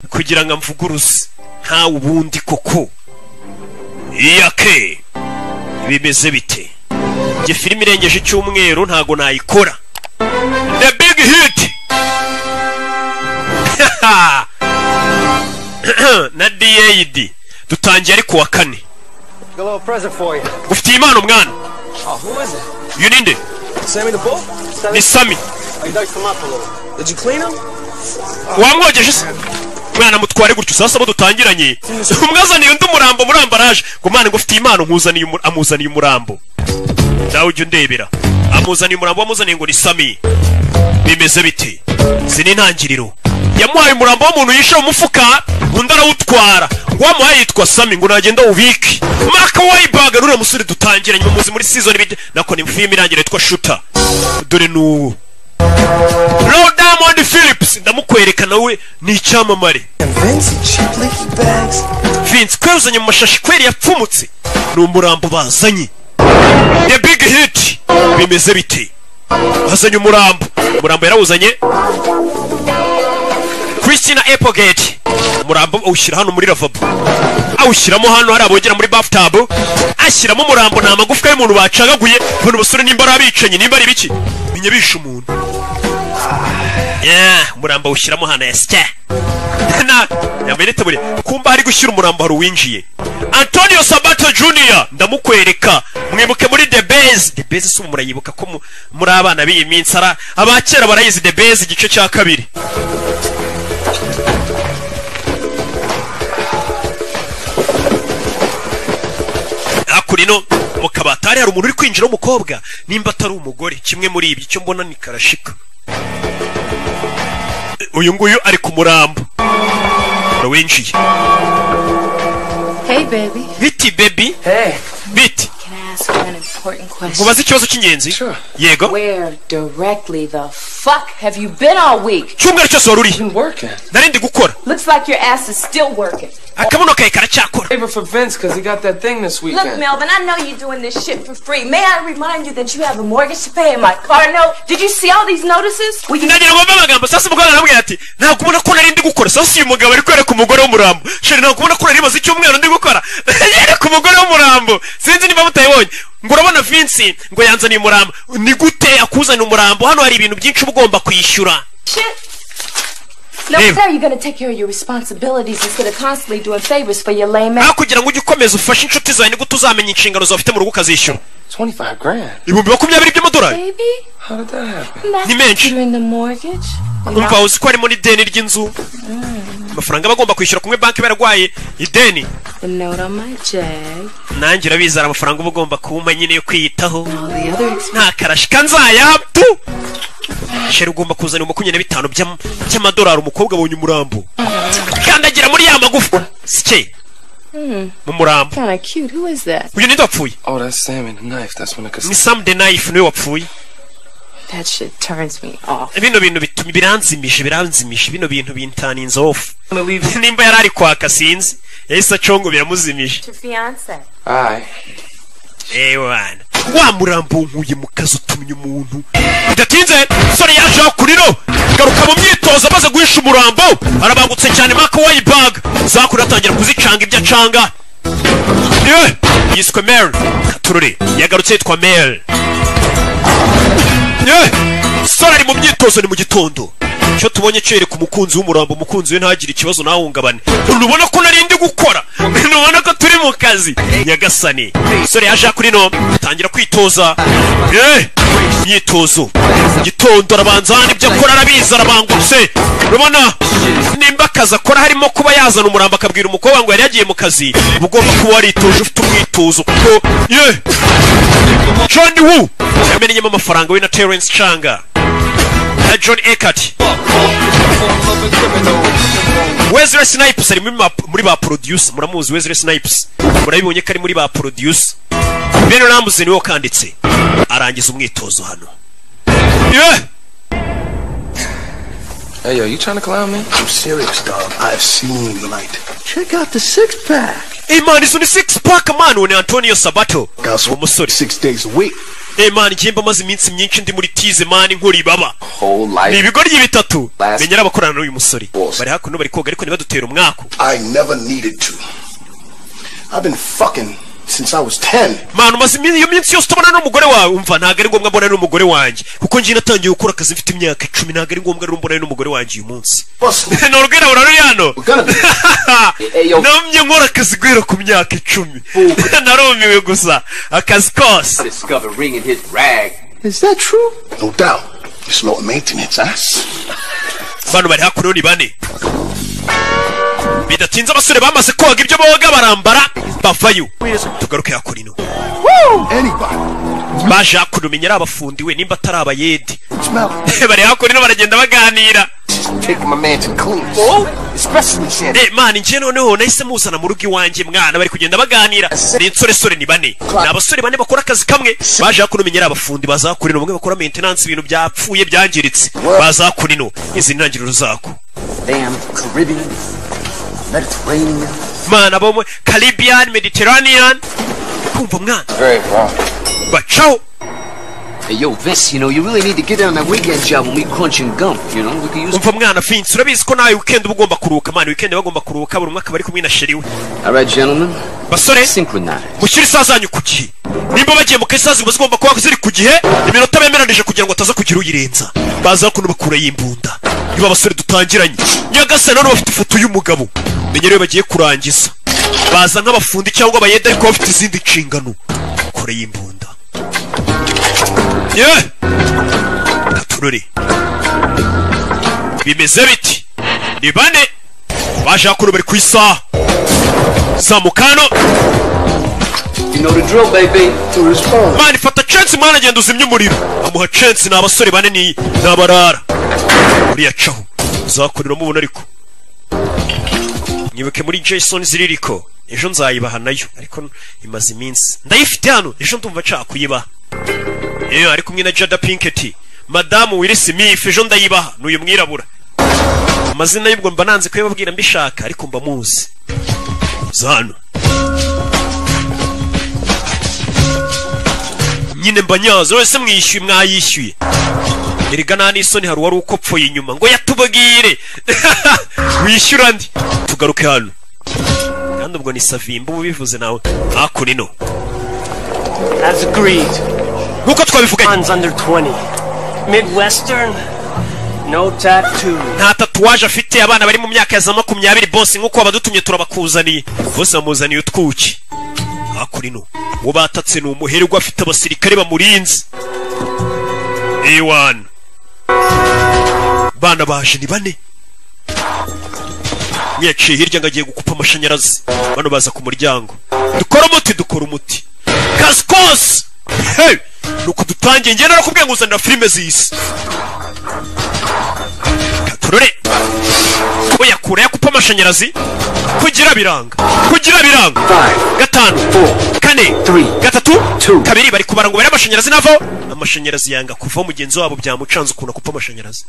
kugira ngo amvuguruze ntawe ubundi koko iyake bimeze bite njye filime irengeje icyumweru ntago nayikora the big hit na dad dutangiye ariko wa kane Got a little present for you. ufitiye impano mwana Oh, who is it? uyu ni nde Sammy the Bull? ni sami I dug him up a little. Did you clean him? wamwogeje se mwana mutware gutyo sasa abo dutangiranye umwazaniye undi umurambo muri ambaraje ngo mwana ngufitiye impano nkuzaniye umu- amuzaniye umurambo nawe ujya undebera amuzaniye umurambo wamuzaniye ngo ni sami bimeze bite izi ni intangiriro yamuhaye umurambo w'umuntu yishe mu mufuka undi arawutwara ngo wamuhaye yitwa sami ngo nagenda wubike maka wayibaga nuriya musore dutangiranye umuzi muri season bide nako ni filime irangira yitwa shuta dore ni uwo Row Diamond Phillips ndamukwereka nawe ni icyamamare And Vince, cheap leaky bags. Vince kweruzanye mu mashashi kweri yapfumutse ni umurambo bazanye The Big Hit bimeze bite bazanye umurambo umurambo yarawuzanye Christina Applegate umurambo awushyira hano muri lavabo awushyiramo hano hari abogera muri bathtub ashyiramo umurambo nta magufwa y'umuntu bacagaguye ubona basore nimba ari abicanyi nimba ari ibiki menya bishe umuntu Yeah, umurambo awushyiramo hano yasya na yambaye n'itaburiya kumba hari gushyira umurambo hari uwinjiye antonio sabato junior ndamukwereka mwibuke muri the base the base si ubu murayibuka ko mu- muri abana b'iyi minsi ara abakera barayizi the base igice cya kabiri hakurino mu kabati hari hari umuntu uri kwinjira w'umukobwa nimba atari umugore kimwe muri ibyo icyo mbona ni karashika uyu nguyu ari ku murambo winjiye Hey, baby. biti bebi Hey. biti Can I ask you an important question? mubaze ikibazo cy'ingenzi Sure. yego Where directly the fuck have you been all week? cyumweru cyose wari urihe Been working. narindi gukora Looks like your ass is still working. akabuno kawe karacyakora Favor for Vince because he got that thing this Look, weekend. Melvin, I know you're doing this shit for free. May I remind you that you have a mortgage to pay and my car note? Did you see all these notices? We can nagira ngo mbe amagambo sasa umugabo aramubwira ati ntabwo ubona ko narindi gukora sasa uyu mugabo ari kwereka umugore w'umurambo shari ntabwo ubona ko nari maze icyumweru ndi gukora yereka umugore w'umurambo sinzi niba mutayibonye ngo urabona vince ngo yanzaniye umurambo ni gute akuzanira umurambo hano hari ibintu byinshi uba ugomba kwishyura shit. No, Hey. sir, you're gonna take care of your responsibilities instead of constantly doing favors for your lame ass. aho kugira ngo ujye ukomeza ufashe inshuti zawe ni gute uzamenya inshingano zawe ufite mu rugo ukazishyura 25 grand. ibihumbi makumyabiri by'amadolari Baby, How did that happen? I'm not Ni menshi. in the mortgage. umva uzi ko harimo n'ideni ry'inzu amafaranga bagomba kwishyura kumwe banki barwaye ideni The note on my jag. nanjye urabizi hari amafaranga uba ugomba kumpa nyine yo kwiyitaho All the other expenses. nta karashika nzayatu sheri ugomba kuzana makumyabiri na bitanu by'am- by'amadolari umukobwa abonye umurambo kandagira muri ya magufwa sike mu murambo Kinda cute. Who is that? uyu ninde wapfuye Oh, that's Sammy the knife. That's when ni the cassette. sam de nayifu niwe wapfuye That shit turns me off. bino bintu bituma biranzimije biranzimije bino bintu bintaninze ofu gonna leave. nimba yari ari kwaka sinzi yahise acongo biramuzimije Your fiance. Aye. ewana wa murambo nkuye mu kazi utumye umuntu bidatinze sore yaje aho kuriro garuka mu myitozo amaze guhisha umurambo arabangutse cyane maka wayibaga zakura atangira kuzicanga ibyo acanga yewe yiswe mary katurure yagarutse yitwa mary yewe sore ari mu myitozo ni mu gitondo icyo tubonye cyereka umukunzi w'umurambo umukunzi we ntagire ikibazo ntahungabane ntubona ko narindi gukora ntubona ko turi mu kazi nyagasani sore yaje kuri no atangira kwitoza eh myitozo gitondo arabanza hano ibyo akora arabizi arabangutse urabona nimba akazi akora harimo kuba yazana umurambo akabwira umukobwa ngo yari yagiye mu kazi uba ugomba kuba waritoje ufite umwitozo kuko ye John Woo yamenyemo amafaranga we na Terence Changa na John Eckert Wesley Snipes ari muri ma- muri ba producer muramuzi Wesley Snipes murabibonye ko ari muri ba producer Ben Ramsey niwe wakanditse arangiza umwitozo hano yeah. Hey, yo, you trying to clown me? I'm serious, dog. I've seen the light. Check out the six pack. Hey man, izo ni six pack man, uwo ni Antonio Sabato. Guys, Uwo musore six days a week. eh man njye maze iminsi myinshi ndi muri tize man nkora ibaba Whole ni life. ibigoryi bitatu Last- menyera abakorana n'uyu musore Boss. bari hakuno bari koga ariko ntibadutera umwaku I never needed to. I've been fucking since I was 10. manu umaze iminsi iyo minsi yose utabona n'umugore wawe umva ntabwo ari ngombwa mbonana n'umugore wanjye kuko njye natangiye gukora akazi mfite imyaka icumi ntabwo ari ngombwa rero mbonana n'umugore wanjye uyu munsi Bustle. ni urwirabura ruri hano Gonna be. Eh, yo. namye nkora akazi guhera ku myaka icumi narumiwe gusa akazi kose discovered ringing his rag. Is that true? No doubt. It's low maintenance, huh? bano bari hakuno ni bane bidatinze abasore bamaze koga ibyo boga barambara bavayo tugaruke hakurino Anybody. baje hakuno menyera abafundi we nimba atari abayede Smell it. bari hakurino baragenda baganira Just taking my man to clean. Especially Shannon. Eh, man njye noneho nahise muzana mu rugo iwanjye mwana bari kugenda baganira ni insoresore ni bane ni abasore bane bakora akazi kamwe baje hakuno menyera abafundi baza hakurino bamwe bakora maintenance ibintu byapfuye byangiritse baza hakurino izi ni intangiriro zako Damn Caribbean, Mediterranean. man abamwe caribbean mediterranean kumva mwana Very wrong. bacaho Hey, yo, Vince, you know, you really need to get on that weekend job when we crunching gum, you know? We could use... umva mwana finsi urabizi ko nawe weekend uba ugomba kuruhuka man weekend uba ugomba kuruhuka buri umwe akaba ari kumwe na sheri we All right, gentlemen, basore synchronize. mushyire isaha zanyu ku gihe nimba bagiye mu kazi isaha ziba zigomba kuba ziri ku gihe iminota bemeranije kugira ngo hataza kugira uyirenza baza kuno bakura y'imbunda niba abasore dutangiranye nyagasani nabo bafite ifoto y'umugabo menyere iyo bagiye kurangiza baza nk'abafundi cyangwa abayede ariko bafite izindi nshingano kure y'imbunda ye katurore bimeze biti ni bane baje hakuno bari ku isaha zamukano You know the drill, baby. To respond. mwana ifata chance mwana agenda uzimya umuriro amuha chance ni abasore bane ni ni abarara uriya caho uzakuriramo ubona ariko nyibuke muri jason ziririko ejo nzayibaha nayo ariko imaze iminsi ndayifite hano ejo ndumva nshaka kuyibaha yewe ari kumwe na jada pinketi madamu wiri smith ejo ndayibaha n'uyu mwirabura amazina y'ubwo mba nanze kuyababwira mbishaka ariko mba muzi za hano nyine mbanyaza wese mwiyishyuye mwayishyuye erega nta n'isoni hari uwari ukopfoye inyuma ngo yatubwire wishyura ndi tugaruke hano kandi ubwo ni savimba uba ubivuze nawe hakunino As agreed, nk'uko twabivuganye Hans under 20. Midwestern, no tattoo. nta tatuwaje afite abana bari mu myaka ya za makumyabiri bose nk'uko abadutumye turabakuzaniye bose bamuzaniye utwuki hakunino uwo batatse ni umuherwe afite abasirikare bamurinze A1 bana baje ni bane mwiyaciye hirya ngo agiye gukupa amashanyarazi bano baza ku muryango dukora umuti dukora umuti kazi kose hey! nuko dutangiye njye narakubwiye ngo uzanira filime z'isi katurore ko yakura yakupa amashanyarazi kugira biranga kugira biranga gatanu kane gatatu kabiri bari kubara ngo bare amashanyarazi navaho amashanyarazi yanga kuvaho mugenzi wabo byamucanze ukuntu akupa amashanyarazi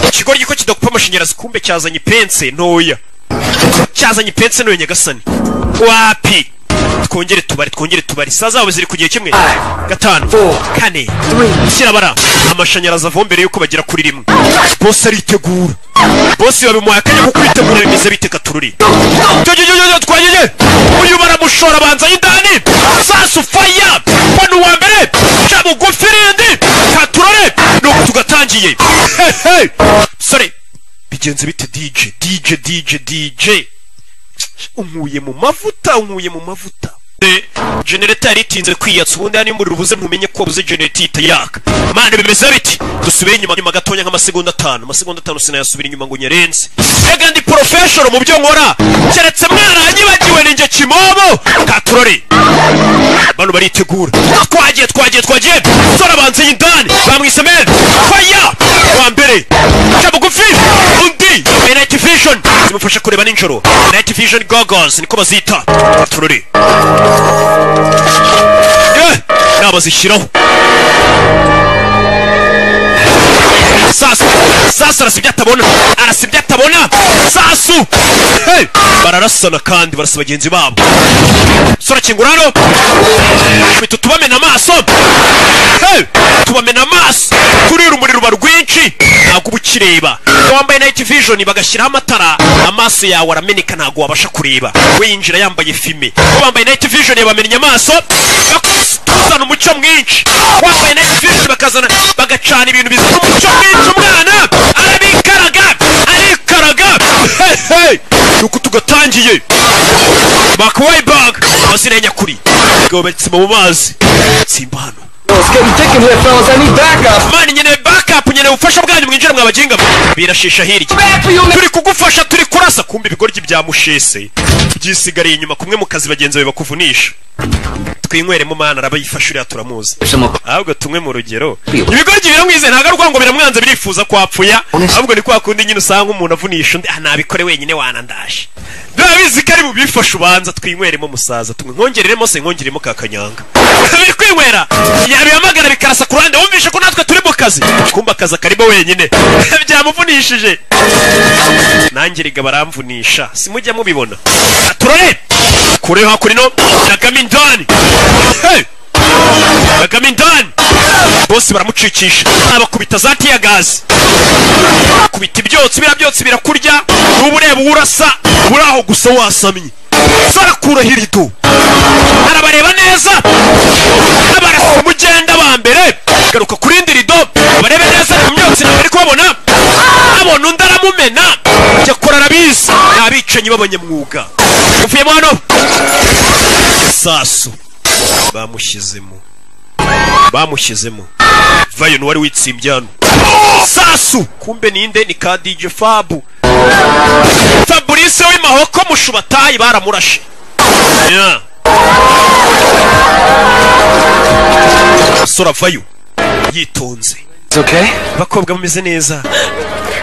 ikigoryi ko kidakupa amashanyarazi kumbe cyazanye ipense ntoya cyazanye ipense ntoya nyagasani wapi twongere tubare twongere tubare isaha zabo ziri ku gihe kimwe gatanu kane kirabara amashanyarazi avoma mbere yuko bagera kuri rimwe bose aritegura bose babimuhaye akanya ko kwitegura bimeze bite katururi jojojojo twageze uyu baramushora abanza y'indani sasu faya mbona uwa mbere ca bugufi rindi katurore nuko tugatangiye Hehe. sore bigenze bite dj dj dj dj unkuye mu mavuta unkuye mu mavuta Eh, genereta yari itinze kwiyatsa ubundi hano imuriro ubuze ntumenye ko wabuze genereta ihita yaka mana bimeze biti dusubire inyuma nyuma gatonya nk'amasegonda atanu amasegonda atanu sinayasubira inyuma ngo nyerenze ega ndi porofeshoro mu byo nkora keretse mwaranyibagiwe ninjye kimomo katurore bano baritegura twagiye twagiye twagiye sora banze y'indani bamwise men faya wa mbere ca bugufi undi ni night vision zimufasha kureba nijoro night vision goggles niko bazita tururi inama zishyiraho sasu sasu arasa ibyo atabona arasa ibyo atabona sasu Hey! bararasana kandi barasa bagenzi babo sora kingura hano Mita tubamena amaso Hey! tubamena amaso turira umuriro uba rwinshi ntabwo uba ukireba wambaye night vision bagashyiraho amatara amaso yawe arameneka ntabwo wabasha kureba we yinjira yambaye fime bo bambaye night vision bamennye amaso bakuzana umucyo mwinshi wambaye night vision bakazana bagacana ibintu bizana umucyo mwinshi umwana arabikaraga arikaraga Hey, hey! nuko tugatangiye bakabaye baga amazina ya nyakuri abagabo baritsima mu mazi simba hano It's getting thick in here, fellas. I need backup. mana nkeneye bakapu nkeneye ubufasha bwanyu mwinjira mw'abaginga mwe birashisha hirya turi kugufasha turi kurasa kumva ibigoryi byamushese byisigariye inyuma kumwe mu kazi bagenzi bawe bakuvunisha twinyweremo mana arabayifasha uriya turamuzi Some of- ahubwo tumwe mu rugero ibigoryi biramwize ntabwo ari urwango biramwanze birifuza kwapfuya ahubwo ni kwa kundi nyine usanga umuntu avunisha undi ah nabikore wenyine wanandaje ndabizi ko ari mu bifasha ubanza twinyweremo musaza tumwe nkongereremo se nkongeremo ka kanyanga biri kwinywera yabihamagara bikarasa ku ruhande wumvishe ko natwe turi mu kazi kumba akazi akarimo wenyine byamuvunishije nanjye riga baramvunisha simujya mubibona turore kure hakurino kagame indani hey! kagame indani bose baramucikisha abakubita za tiya gazi bakubita ibyotsi biriya byotsi birakurya n'uba ureba uwo urasa uri aho gusa wasamye sarakura hirido arabareba neza abarasa umugenda wa mbere garuka ku rindi rido barebe neza ku myotsi ntabwo ari kubabona abona undi aramumena cyakora arabizi ni abicanyi b'abanyamwuga uvuyemo hano sasu bamushyizemo bamushyizemo vayo n'uwari witsimbye hano sasu kumbe ninde ni ka dj fabu fabrice w'imahoko mushubatayi baramurashe Yeah. sora vayo yitonze It's okay? abakobwa bameze neza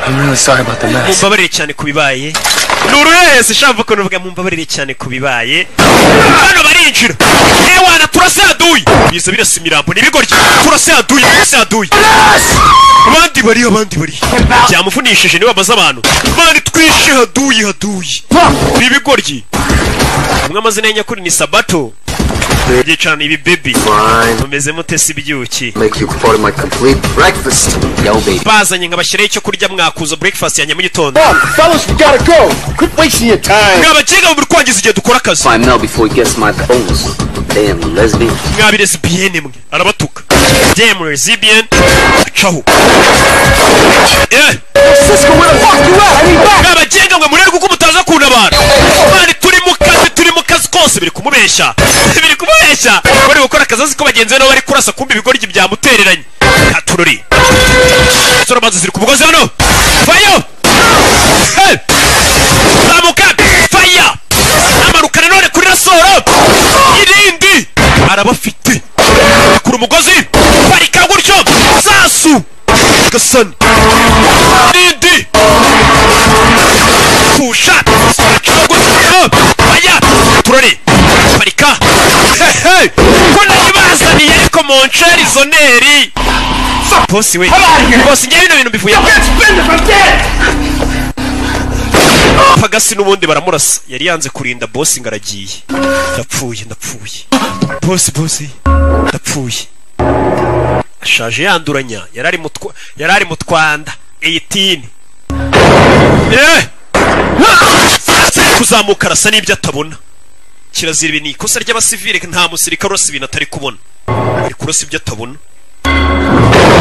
I'm really sorry about the mess. mumbabarire cyane ku bibaye ni uruhese ushaka ukuntu uvuga mumbabarire cyane ku bibaye hano barinjira ewana turase yaduye biza birasa imirambo ni ibigoryi turase yaduye turase yaduye abandi bari abandi bari byamufunishije niba amaze abantu bari twishe haduye haduye ni ibigoryi umwe amazina ya nyakuri ni sabato yicarana ibi bebi Fine. mumeze mute si ibyuki Make you part of my complete breakfast. Yo, baby. bazanye nkabashyiraho icyo kurya mwakuza breakfast yanjye mu gitondo Come, fellas, we gotta go. Quit wasting your time. mwabakiga mu kwangiza igihe dukora akazi Fine now before he gets my bones. Damn, you lesbian. mwabirezibiyene mwe arabatuka demu rezibiyen acaho Cisco, where the fuck you at? I need back. mwabagenga mwe murebe kuko mutaza kuntabara mani turi mu kazi turi mu kazi kose biri kumubeshya biri kumubeshya bari gukora akazi azi ko bagenzi be nabo bari kurasa kumbi ibigoryi byamutereranye katurori sora amazi ziri ku mugozi hano fayo Hey! zamuka faya amanuka nanone kuri rasoro irindi arabafite kuri umugozi parika gutyo sasu gasani irindi pusha gutyo faya turore parika Hey! ko naribazaniye ariko monsheri zoneri bosi we bosi njye bino bintu bivuye pagasi n'ubundi baramurasa yari yanze kurinda bosi ngo aragiye ndapfuye ndapfuye bosi bosi ndapfuye ashaje yanduranya yari ari mu twa- yari ari mu twanda 18 Eh! Sasa ari kuzamuka arasa n'ibyo atabona kirazira ibi ni ikosa ry'abasivile nta musirikare urasa ibintu atari kubona ari kurasa ibyo atabona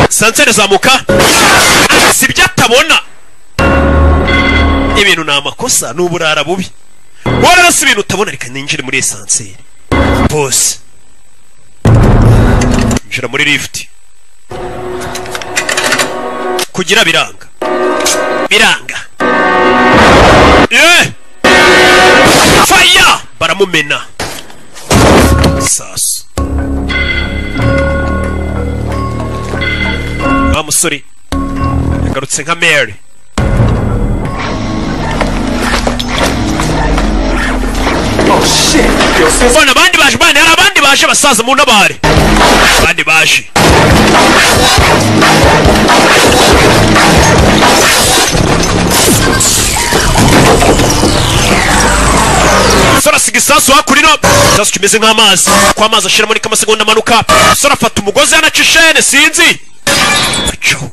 sanseri zamuka arasa ibyo atabona ibintu ni amakosa ni uburara bubi wararasa ibintu utabona reka ninjire muri esanseri bose njira muri lifuti kugira biranga biranga Eh! faya baramumena sasu wa musore yagarutse nka mary Oh, shit. Yo, sis. mbona abandi baje mbana hari abandi baje basaza mu ntabare abandi baje umusore asiga isasu hakurino isasu kimeze nk'amazi ko amazi ashiramo ni k'amasegonda amanuka umusore afata umugozi yanaca ishene sinzi acaho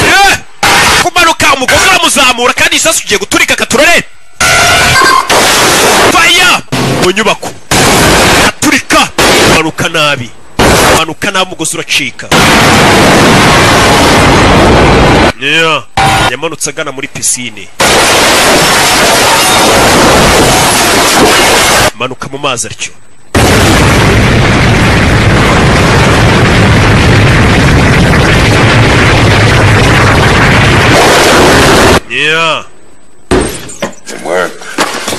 Eh! kumanuka umugozi uramuzamura kandi isasu ugiye guturika katurore faya mu nyubako aturika manuka nabi manuka nabi umugozi uracika Yeah. yamanutse agana muri pisine manuka mu mazi atyo Yeah. It worked.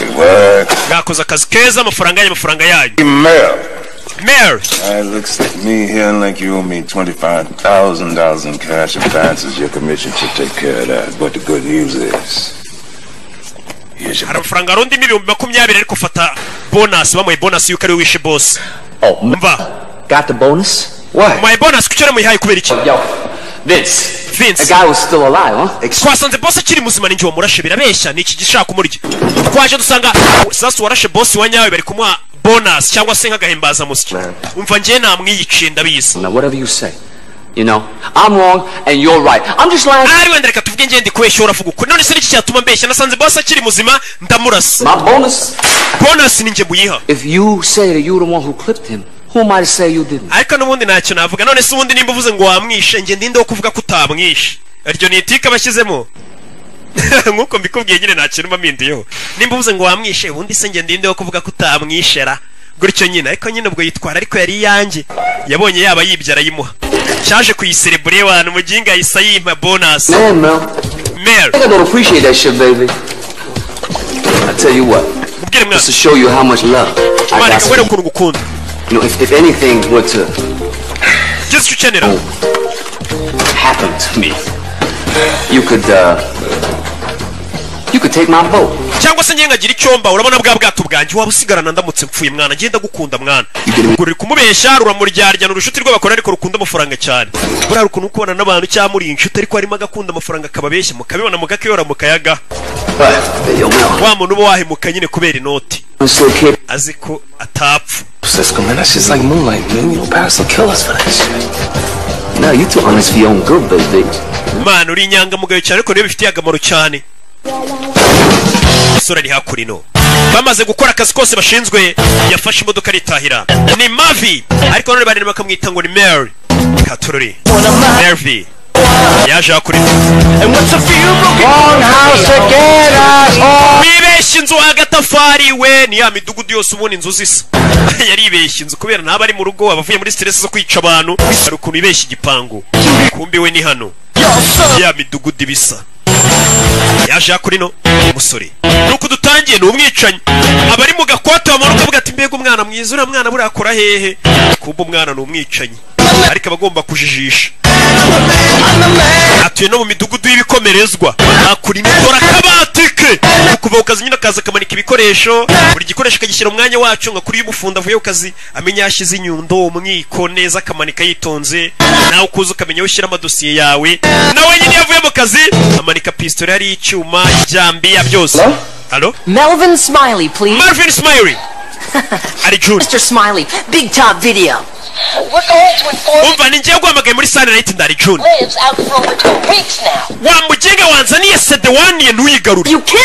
It worked. mwakoze akazi keza amafaranga yanyu amafaranga yanyu Mel. mary It looks like me here like you owe me $25,000 in cash advances. Your commission should take care of that. But the good news is. Here's your hari amafaranga arundimo ibihumbi makumyabiri ariko fata bonasi bamuhaye bonasi yuko ari we wishe bose Oh, m- mva got the bonus? What? muhaye bonasi kuki yaramuyihaye kubera iki Yo, Vince. Vince. That guy was still alive, huh? Ex- twasanze bose akiri muzima ninjye wamurashe birabeshya ni iki gishaka kumurya twaje dusanga sasu warashe bose wa nyawe bari kumuha bonasi cyangwa se nk'agahimbaza musya umva njye namwiyiciye ndabizi Now, whatever you say. You know, I'm wrong and you're right. I'm just lying. ari wenda reka tuvuge ngende kubeshya uravuga ukuri none se n'iki cyatuma mbeshya nasanze bose akiri muzima ndamurasa My bonus? bonasi ninjye muyiha If you say that you're the one who clipped him, who am I to say you didn't? ariko n'ubundi ntacyo navuga none se ubundi nimba uvuze ngo wamwishe njye ndinde wo kuvuga ko utamwishe iryo ni itike abashyizemo nk'uko mbikubwiye nyine nta kintu mba mpinduyeho nimba uvuze ngo wamwishe ubundi se njye ndinde wo kuvuga ko utamwishera gutyo nyine ariko nyine ubwo yitwara ariko yari iyanjye yabonye yaba yibye arayimuha cyaje kuyiserebure abantu umuginga ahise yimpa bonasi Man, Mel. mare I think I don't appreciate that shit, baby. I tell you what. mubwire Just to mwana show you how much love I mwana got. for kubera you. ukuntu ngukunda You know, if, if anything were to ugeze icyo ukenera happen to me, you could, uh, you could take my boat. cyangwa se njye nkagira icyomba urabona bwa bwato bwanjye waba usigarana ndamutse mpfuye mwana njye ndagukunda mwana ngo ruri kumubeshya ruramuryarya ni urucuti rw'abakora ariko rukunda amafaranga cyane buriya rukuntu kubana n'abantu cyangwa muri inshuti ariko harimo agakunda amafaranga akababeshya mukabibona mugakiyora mukayaga But, yo, Mel, wa muntu uba wahemuka nyine kubera inoti I'm still capable. azi ko atapfa Cisco, man, that shit's like moonlight, man. You know, Paris will kill us for that shit. No, you too honest for your own good, baby. mwana uri inyangamugayo cyane ariko niyo bifitiye akamaro cyane umusore ari hakurino bamaze gukora akazi kose bashinzwe yafashe imodoka aritahira ni mavi ariko none banini bakamwita ngo ni mary katururi mervi yaje hakurino wibeshye inzu agatafari we ni ya midugudu yose ubundi inzu zisa yaribeshye inzu kubera ntaba ari mu rugo abavuye muri stress zo kwica abantu hari ukuntu ibeshya igipangu kumbi we ni hano ya midugudu ibisa yaje hakurino umusore nuko dutangiye ni umwicanyi aba ari mu gakwata wamara ukavuga ati mbega umwana mwiza uriya mwana buriya akora hehe kumva umwana ni umwicanyi ariko aba agomba kujijisha atuye no mu midugudu y'ibikomerezwa akura imikoro akabati ke kuva ku kazi nyine akaza akamanika ibikoresho buri gikoresho akagishyira mu mwanya wacu nka kuri y'umufunda avuye ku kazi amenya yashyize inyundo umwiko neza akamanika yitonze nawe ukuza ukamenya aho ushyira amadosiye yawe nawe nyine iyo avuye mu kazi amanika pisitoli hariho icyuma ibyambiya byose halo Melvin Smiley, please. marvin smiley ari june Mr. Smiley, big top video. We're going to inform umva ni njyewe guhamagaye muri sani nayiti ndari june lives out from it for weeks now. wa mugenga wanzaniye sede waniye ntuyigarure You kill!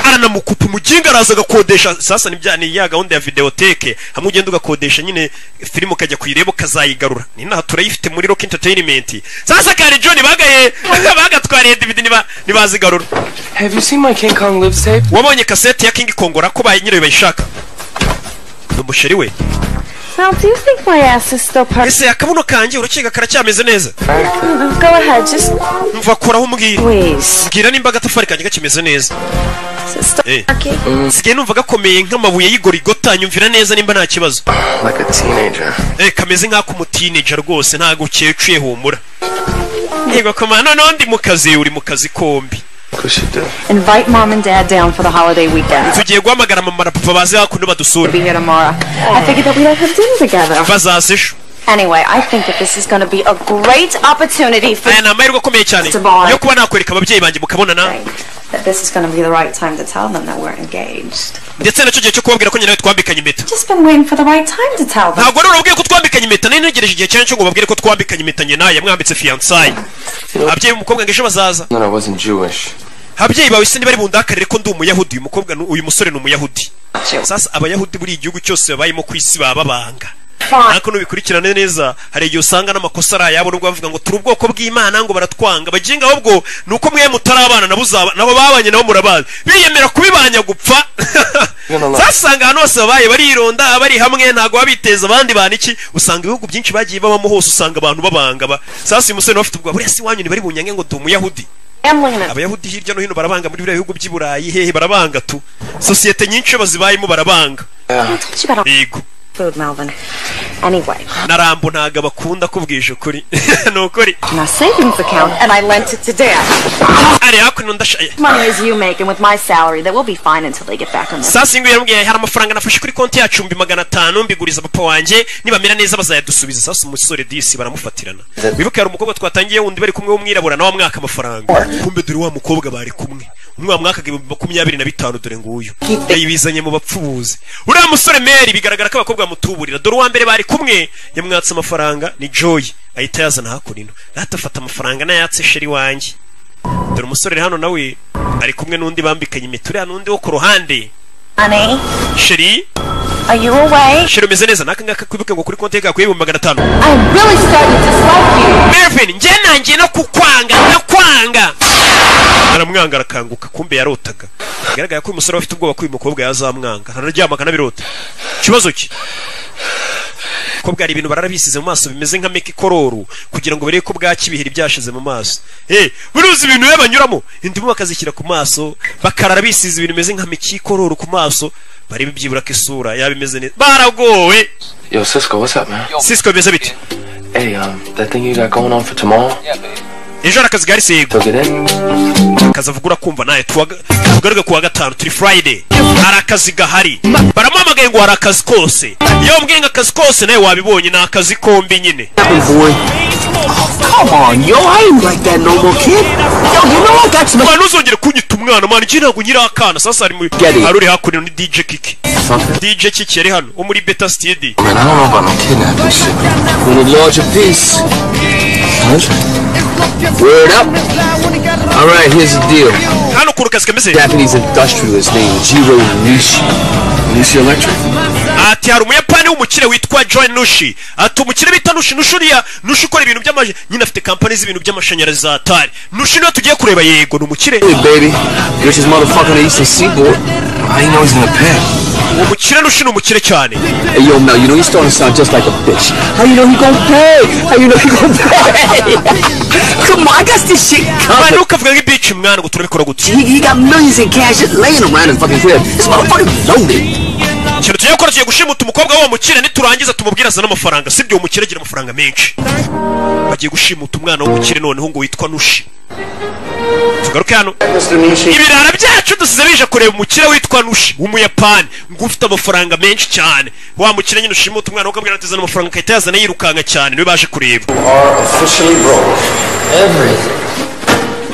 aranamukupa umuginga araza agakodesha sasa nibya ni ya gahunda ya videoteke hamwe ugenda ugakodesha nyine filime ukajya kuyireba ukazayigarura ni inaha turayifite muri rock entertainment sasa kari john bagaye bagatwariye dvd niba nibazigarura Have you seen my King Kong lives tape? wabonye kasete ya king kongora ko bayi nyirayo bayishaka ni umusheri we Mel, do you think my ass is still part? ese akabuno kanjye urakeka karacyameze neza Go ahead, just mva koraho umbwira please. mbwira nimba agatafari kanjye gakimeze neza Is it still Eh. rocky? sigaye numva gakomeye nk'amabuye y'igorigota nyumvira neza nimba nta kibazo Like a teenager. Eh, kameze nk'ak'umutineja rwose ntago uciye uciye humura nyigokomana noneho ndi mu kazi uri mu kazi kombi Invite mom and dad down for the holiday weekend. tugiye guhamagara mama na papa baze hakuno We'll be badusure here tomorrow. I figured that we'd all have dinner together. bazaze ejo Anyway, I think that this is going to be a great opportunity for aya ni amahirwe akomeye cyane yo kuba nakwereka ababyeyi banjye mukabonana that this is going to be the right time to tell them that we're engaged. ndetse nacyo gihe cyo kubabwira ko nyina we twambikanye impeta Just been waiting for the right time to tell them. ntabwo wari urabwiye ko twambikanye impeta nari ntegereje igihe cyane cyo ngo babwire ko twambikanye impeta nyina yamwambitse fiyansayi ababyeyi b'umukobwa ngo ejo bazaza No, no, I wasn't Jewish. ababyeyi bawe se ntibari bundakarire ko ndi umuyahudi uyu mukobwa ni- uyu musore ni umuyahudi sasa abayahudi buri igihugu cyose babayemo ku isi baba babanga ariko nubikurikirane neza hari igihe usanga n'amakosa ari ayabo nubwo bavuga ngo turi ubwoko bw'imana ngo baratwanga baginga ahubwo ni uko mwe mutarabana nabo uzaba- nabo babanye nabo murabazi biyemera kubibanya gupfa zasanga ahantu hose babaye barironda bari hamwe ntabwo baba biteza abandi bantu iki usanga ibihugu byinshi bagiye babamo hose usanga abantu babanga ba sasa uyu musore nawe afite ubwoba buriya si iwanyu ntibari bunyange ngo ndi umuyahudi abayahudi hirya no hino barabanga muri biriya bihugu by'i burayi hehe barabanga tu sosiyete nyinshi iyo bazibayemo barabanga yego Food, Melvin. Anyway, na rambo ntabwo abakunda kubwisha ukuri ni ukuri my savings account, and I lent it to dad. ari hakuno ndashaye Money is you make, and with my salary, that will be fine until they get back on their sasa ingwira yambwiye hari amafaranga nafashe kuri konti yacu mbi magana atanu mbiguriza papa wanjye nibamera neza bazayadusubiza sasa umusore disi baramufatirana wibuke hari umukobwa twatangiye wundi bari kumwe w'umwirabura nawe amwaka amafaranga kumbe dore wa mukobwa bari kumwe umwe wamwakaga ibihumbi makumyabiri na bitanu dore nguyu yayibizanye mu bapfubuzi uriya musore meri bigaragara ko abakobwa bamutuburira dore uwa mbere bari kumwe yamwatse amafaranga ni joy ahita yazana hakurino rata afata amafaranga nayatse sheri wanjye dore umusore uri hano nawe ari kumwe n'undi bambikanye impeta uriya n'undi wo ku ruhande money. sheri Are you away? sheri umeze neza naka ngaka kwibuke ngo kuri konti yawe kakwiye ibihumbi magana atanu I'm really starting to dislike you. mervin njye nanjye no kukwanga ndakwanga aramwanga arakanguka kumbe yarotaga bigaragara ko uyu musore afite ubwoba ko uyu mukobwa yazamwanga araryama akanabirota ikibazo ki ko bwari ibintu bararabisize mu maso bimeze nka meki kororu kugira ngo bereke ko bwaki ibiheri byashize mu maso hey, buruzi ibintu biba banyuramo indimu bakazishyira ku maso bakarara bisize ibintu bimeze nka meki kororu ku maso barebe byibura ko isura yaba imeze neza baragowe Yo, Cisco, what's up, man? sisiko bimeze bite Hey, um, that thing you got going on for tomorrow? ejo hari akazi gahari sego akazi avuga urakumva nawe tugaruke kuwa gatanu turi friday hari akazi gahari baramuhamagaye ngo hari akazi kose iyo wambwiye ngo akazi kose nawe wabibonye ni akazi kombi nyine Come on, yo, I ain't like that no more, kid. Yo, you know what? That's my. mwana uzongere kunyita umwana mwana iki ntabwo nyiri akana sasa hari muri hari uri hakuno ni dj kiki dj kiki yari hano wo muri beta stidi Man, I don't know about no kidnapping shit. We need larger peace. Word up. All right, here's the deal. hano ku rukazi kameze Japanese industrialist named Jiro Nishi. Nishi Electric? ati hari umuyapani w'umukire witwa john nushi ati umukire bita nushi nushi uriya nushi ukora ibintu by'amashanyarazi nyine afite kampani z'ibintu by'amashanyarazi za atari nushi niyo tugiye kureba yego ni umukire Hey, baby. Rich as motherfucker on the Eastern Seaboard. I know he's in the pen. uwo mukire nushi ni umukire cyane Hey, yo, Mel, you know you starting to sound just like a bitch. How you know he gon' pay? How you know he gon' pay? Come on, I got this shit abana covered. ukavuga nk'ibici mwana ngo turabikora gutya He, he got millions in cash just laying around his fucking crib. This motherfucker loaded. ikintu tugiye gukora tugiye gushimuta umukobwa w'uwo mukire niturangiza tumubwire azane amafaranga sibyo uwo mukire agira amafaranga menshi bagiye gushimuta umwana w'umukire noneho ngo witwa nushi tugaruke hano ibirara byacu dusize bije kureba umukire witwa nushi w'umuyapani ngo ufite amafaranga menshi cyane wa mukire nyine ushimuta umwana wo ukabwira atizana amafaranga akahita yazana yirukanka cyane niwe baje kureba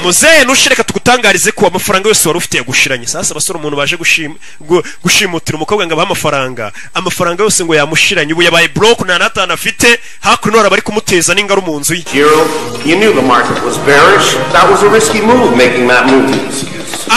muzehe nushireka tugutangarize ko amafaranga yose wari ufite yagushiranye sasa abasore umuntu baje gushim- gu- gushimutira umukobwa ngo abahe amafaranga amafaranga yose ngo yamushiranye ubu yabaye broke nta n'atanu afite hakuno hari abari kumuteza n'ingaro mu nzu ye Hero, you knew the market was bearish. That was a risky move making that move.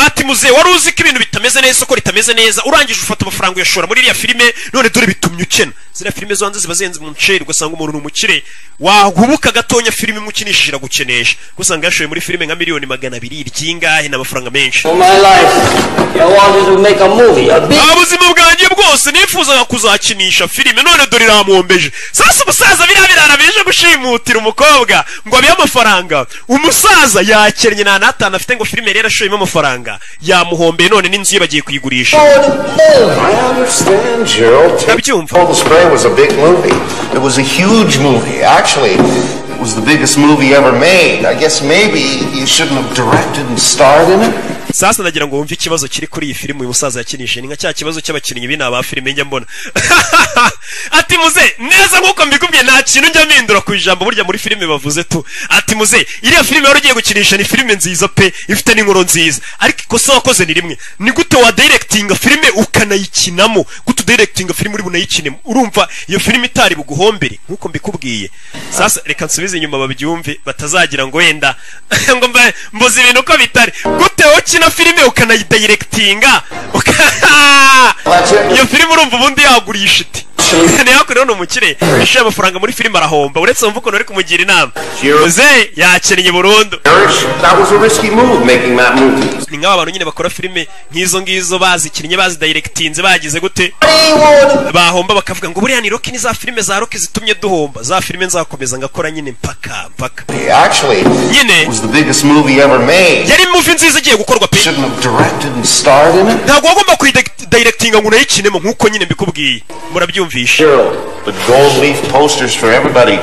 ati muzehe wari uzi ko ibintu bitameze neza isoko ritameze neza urangije ufata amafaranga uyashora muri iriya filime none dore bitumye ukena ziriya filime zo hanze ziba zihenze mu nceri ugasanga umuntu ni umukire wahubuka gatonya filime imukinishije iragukenesha usanga yashoye muri filime nka miliyoni magana abiri ry'ingahe ni amafaranga menshi my life, I wanted to make a movie, a big nta buzima bwanjye bwose nifuzaga kuzakinisha filime none dore iramwombeje sasa umusaza biriya birara bije gushimutira umukobwa ngo abihe amafaranga umusaza yakennye nta n'atanu afite ngo filime yari yarashoyemo amafaranga yamuhombeye none n'inzu ye bagiye kuyigurisha I understand, Gerald. All the Spray was a big movie. It was a huge movie. Actually, was the biggest movie ever made. I guess maybe you shouldn't have directed and starred in it. sasa nagira ngo wumve ikibazo kiri kuri iyi filime uyu musaza yakinishije ni nka cya kibazo cy'abakinnyi b'ina ba filime njya mbona ati muze neza nk'uko mbikubwiye nta kintu njya mpindura ku ijambo burya muri filime bavuze tu ati muze iriya filime wari ugiye gukinisha ni filime nziza pe ifite n'inkuru nziza ariko ikosa wakoze ni rimwe ni gute wa directinga filime ukanayikinamo gute udirectinga filime uri bunayikinemo urumva iyo filime itari buguhombere nk'uko mbikubwiye sasa reka nsubize inyuma babyumve batazagira ngo wenda ngo mba- mbuze ibintu uko bitari gute ukina filime ukanayidirectinga uka- iyo filime urumva ubundi yagurisha iti ntiyakoreho ni umukire yishyuye amafaranga muri filime arahomba uretse wumva ukuntu uri kumugira inama muze yakinnye burundu That was a risky move making that movie. ni nk'aba bantu nyine bakora filime nk'izo ngizo bazikinnye bazidirectinze bagize gute bahomba bakavuga ngo buriya ni roki ni za filime za roki zitumye duhomba za filime nzakomeza ngakora nyine mpaka mpaka Actually, it was the biggest movie ever made. yari muvi nziza igiye gukorwa pe ntabwo wagomba kuyidirectinga ngo unayikinemo nk'uko nyine mbikubwiye murabyumvisha But gold leaf posters for everybody.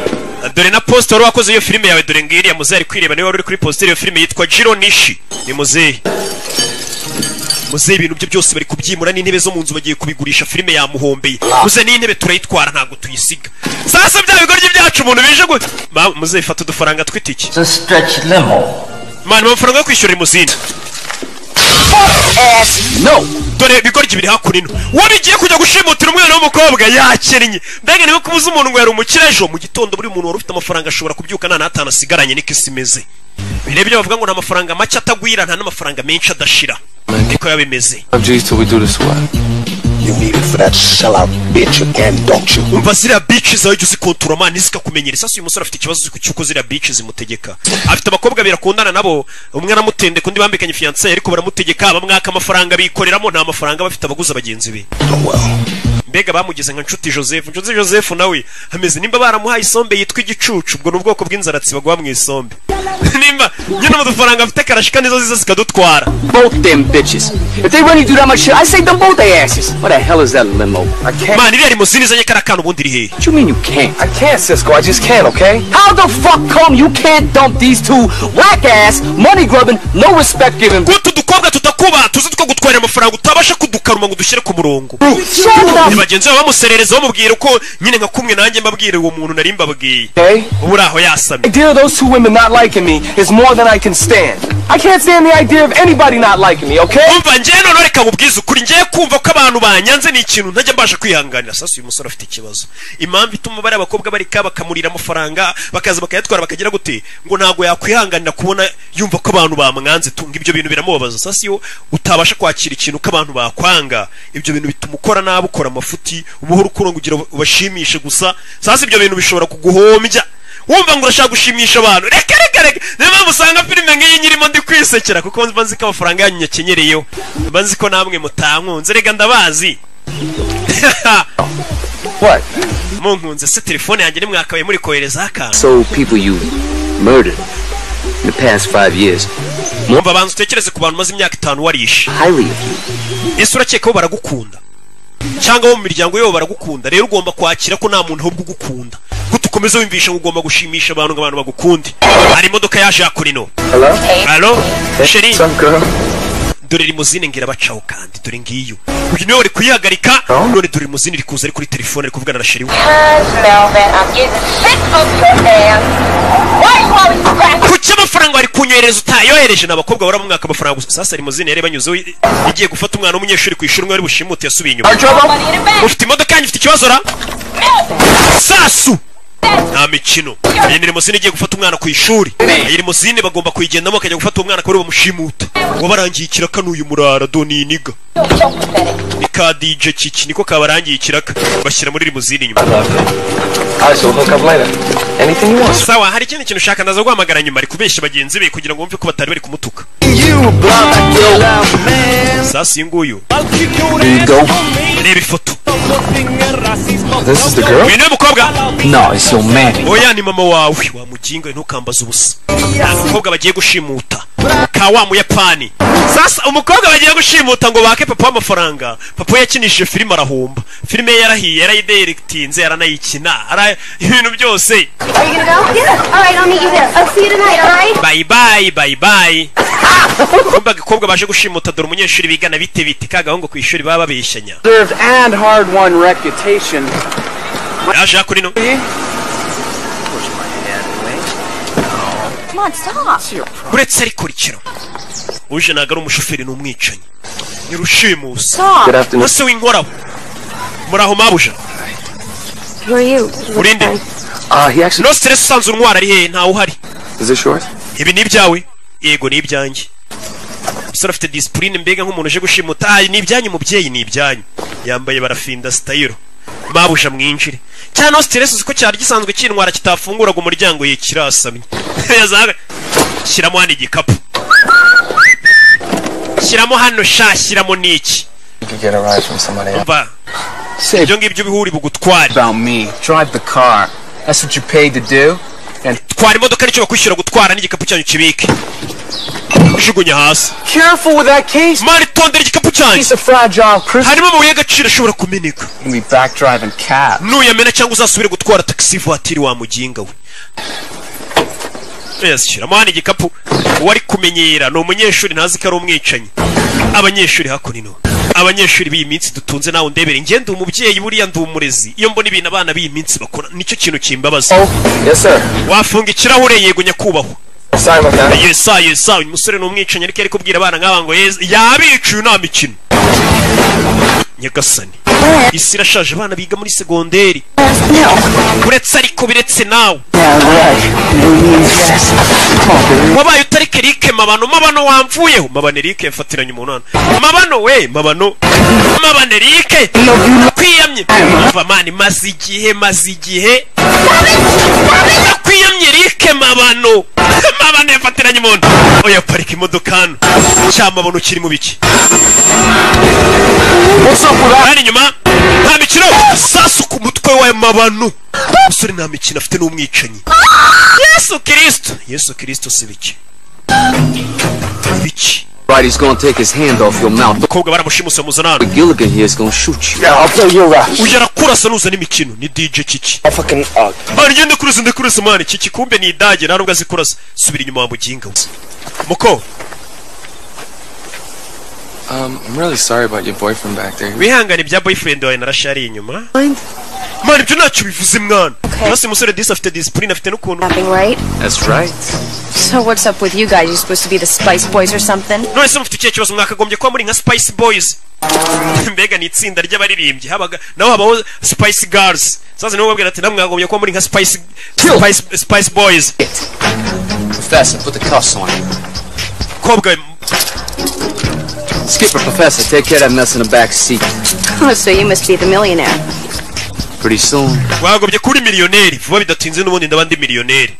dore na posite wari wakoze iyo filime yawe dore ngiriya muzehe ari kwireba niba wari uri kuri positeri iyo filime yitwa jiro nishi ni muzehe muzehe ibintu bye byose bari kubyimura n'intebe zo mu nzu bagiye kubigurisha filime yamuhombeye muzehe n'intebe turayitwara ntabwo tuyisiga sasa bya bigoryi byacu umuntu bije gu Ma- muzehe fata udufaranga tw'itiki mana amafaranga yo kwishyura iri mu zindi no dore ibigoryi biri hakurino wowe igiye kujya gushimutira umwana w'umukobwa yakennye mbega niba kubuza umuntu ngo yari umukire ejo mu gitondo buri muntu wari ufite amafaranga ashobora kubyuka nta n'atanu asigaranye niko isi imeze bireba ibyo bavuga ngo nta mafaranga make atagwira nta n'amafaranga menshi adashira niko yaba imeze What do you till we do this or what? You need it for that sellout bitch again, don't you? Umva ziriya bitch zawe jya uzikontura mani zikakumenyera. Sasa uyu musore afite ikibazo cy'uko ziriya bitch zimutegeka. Afite abakobwa abiri akundana nabo, umwe aramutende kundi bambikanye fiancé ariko baramutegeka bamwaka amafaranga bikoreramo nta mafaranga bafite abaguza bagenzi be. Mbega bamugize nka nshuti Joseph. Nshuti Joseph nawe ameze nimba baramuhaye isombe yitwa igicucu, ubwo ni ubwoko bw'inzaratsi baguha mu isombe. nimba nyine mu dufaranga afite karashika nizo ziza zikadutwara. Both them bitches. If they really do that much shit, I say them both their asses. What the hell is that limo? I can't. Man, iriya limousine izanye kara kana ubundi iri hehe? What you mean you can't? I can't, Cisco. I just can't, okay? How the fuck come you can't dump these two whack ass, money grubbing, no respect giving? Gutu dukobwa tutakuba tuzi tukagutwarira amafaranga utabasha kudukaruma ngo dushyire ku murongo Ni bagenzi bawe bamuserereza bamubwira uko nyine nka kumwe nanjye mbabwira uwo muntu nari mbabwiye ubu uri aho yasamye idea of those two women not liking me is more than I can stand. I can't stand the idea of anybody not liking me, okay? umva njyewe noneho reka mubwize ukuri njyewe kumva ko abantu banyanze ni ikintu ntajya mbasha kwihanganira sasa uyu musore afite ikibazo impamvu ituma bariya abakobwa bareka bakamurira amafaranga bakaza bakayatwara bakagira gute ngo ntabwo yakwihanganira kubona yumva ko abantu bamwanze tu ngo ibyo bintu biramubabaza sasa iyo utabasha kwakira ikintu ko abantu bakwanga ibyo bintu bituma ukora nabi ukora amafuti umuhoro ukura ngo ugira ubashimishe gusa sasa ibyo bintu bishobora kuguhombya wumva ngo urashaka gushimisha abantu reka reka reka niyo mpamvu usanga filime nk'iyi nyirimo ndi kwisekera kuko mba nzi ko amafaranga yanyu nyakenyereyeho mba nzi ko namwe mutankunze reka ndabazi munkunze se telefone yanjye nimwakabaye muri koherezaho akantu So people you murdered in the past five years. mwumva banza utekereze ku bantu umaze imyaka itanu warishe ese urakeka bo baragukunda cyangwa bo mu miryango yabo baragukunda rero ugomba kwakira ko nta muntu ahubwo ugukunda guta ukomeze wiyumvisha ngo ugomba gushimisha abantu ngo abantu bagukunde hari imodoka yaje hakurino Hello? halo sheri dore rimuzine ngira bacaho kandi dore ngiyo uyu niwe wari kuyihagarika none dore rimuzine iri kuza ari kuri telefone ari kuvugana na sheri we Melvin, I'm getting sick of your ass. Why you always cracking? kuki amafaranga wari kunyohereza utayohereje ni abakobwa bahora mwaka amafaranga gusa sasa rimuzine yari banyuzeho igiye gufata umwana w'umunyeshuri ku ishuri umwe wari bushimute yasubiye inyuma ufite imodoka yanjye ifite ikibazo ra sasu nta mikino iyi ni rimozine igiye gufata umwana ku ishuri iyi rimozine bagomba kuyigendamo bakajya gufata uwo mwana kubera bamushimuta wabarangiye ikiraka n'uyu murara doni niga ni ka dj kiki niko kabarangiye ikiraka bashyira muri rimozine inyuma sawa hari ikindi kintu ushaka ndaza guhamagara nyuma ari kubeshya bagenzi be kugira ngo bumve ko batari bari kumutuka sasa uyu nguyu reba ifoto This is the girl? uyu niwe mukobwa No, it's your man. oya ni mama wawe wamuginga ntukambaze ubusa ni umukobwa bagiye gushimuta ka wa muyapani sasa umukobwa bagiye gushimuta ngo bake papa w'amafaranga papa we yakinishije filime arahomba filime ye yarahiye yarayiderektinze yaranayikina ara- ibintu Are byose you gonna go? Yeah. All right, I'll meet you there. I'll see you tonight, all right? bayi bayi bayi bayi kumva agakobwa baje gushimuta dore umunyeshuri bigana bite bite ka gahungu ku ishuri baba babeshanya Served and hard won reputation. yaje kuri no Come on, stop. uretse ariko rikiro uje ntabwo ari umushoferi ni umwicanyi ni rushimusi Stop. Good afternoon. ese w'inkorabo muri aho mabuja Who are you? urinde no stress usanze untwara ari hehe ntawe uhari Is this yours? ibi ni ibyawe yego ni ibyanjye umusore afite disipurine mbega nk'umuntu uje gushimuta ah ni ibyanyu mubyeyi ni ibyanyu yambaye barafinda sitayiro mabuja mwinjire cyane no stress uzi ko cyari gisanzwe cyintwara kitafunguraga umuryango ye kirasamye yazaga shyiramo hano igikapu shyiramo hano sha shyiramo n'iki You could get a ride from somebody else. umva ibyo ngibyo bihuri bugutware About me. Drive the car. That's what you paid to do. And twara imodoka nicyo bakwishyura gutwara n'igikapu cyanyu kibike ujugunya hasi Careful with that case. mani tondera igikapu cyanyu Piece of fragile harimo amabuye y'agaciro ashobora kumeneka nuyamena cyangwa uzasubire gutwara taxi vatiri wa muginga we Yes, shyiramo hano igikapu uwari kumenyera ni umunyeshuri ntazi ko ari umwicanyi abanyeshuri hakuno abanyeshuri b'iyi minsi dutunze nawe ndebere njye ndi umubyeyi buriya ndi umurezi iyo mbona ibintu abana b'iyi minsi bakora nicyo kintu kimbabaza Yes, sir. wafunga ikirahure yego nyakubahwa Sorry about that. yesa yesa uyu musore ni umwicanyi ariko yari kubwira abana nk'aba ngo yeza yabicuye nta mikino nyagasani isi irashaje abana biga muri segonderi uretse ariko biretse nawe wabaye utari kerike mabano mabano wamvuyeho mabano erike yafatiranye umunani mabano we mabano mabano erike kwiyamye Umva, mani maze igihe maze igihe kwiyamye erike mabano mabano yafatiranye umuntu oya parika imodoka hano cya mabano kirimo biki hano inyuma nta mikino sasu ku mutwe wa mabano umusore nta mikino afite n'umwicanyi yesu kirisito yesu kirisito si bike biki Right, he's gonna take his hand off your mouth. abakobwa baramushimuse muzanano Gilligan here is gonna shoot you. I'll blow your rush. ugera kurasa n'uzana imikino ni dj kiki I'll fucking uh, mani ngende kurasa ndakurasa mani kiki kumbe ni idage nta nubwo azi kurasa subira inyuma wa muginga we muko Um, I'm really sorry about your boyfriend back there. He was- wihangane bya boyfriend wawe narashariye inyuma mani ibyo ntacyo bivuze mwana hasi umusore disi afite disipurine afite n'ukuntu Nothing, right? That's right. So what's up with you guys? You supposed to be the Spice Boys or something? none se mufite ikihe kibazo mwakagombye kuba muri nka spice boys mbega ni itsinda ry'abaririmbyi habaga naho habaho spice girls sasa nibo babwira ati namwe mwagombye kuba muri nka spice spice, spice boys Professor, put the cuffs on him. kobwa Skipper, Professor, take care of that mess in the back seat. Oh, so you must be the millionaire. Pretty soon. mwagombye kuba uri miliyoneri vuba bidatinze n'ubundi ndaba ndi miliyoneri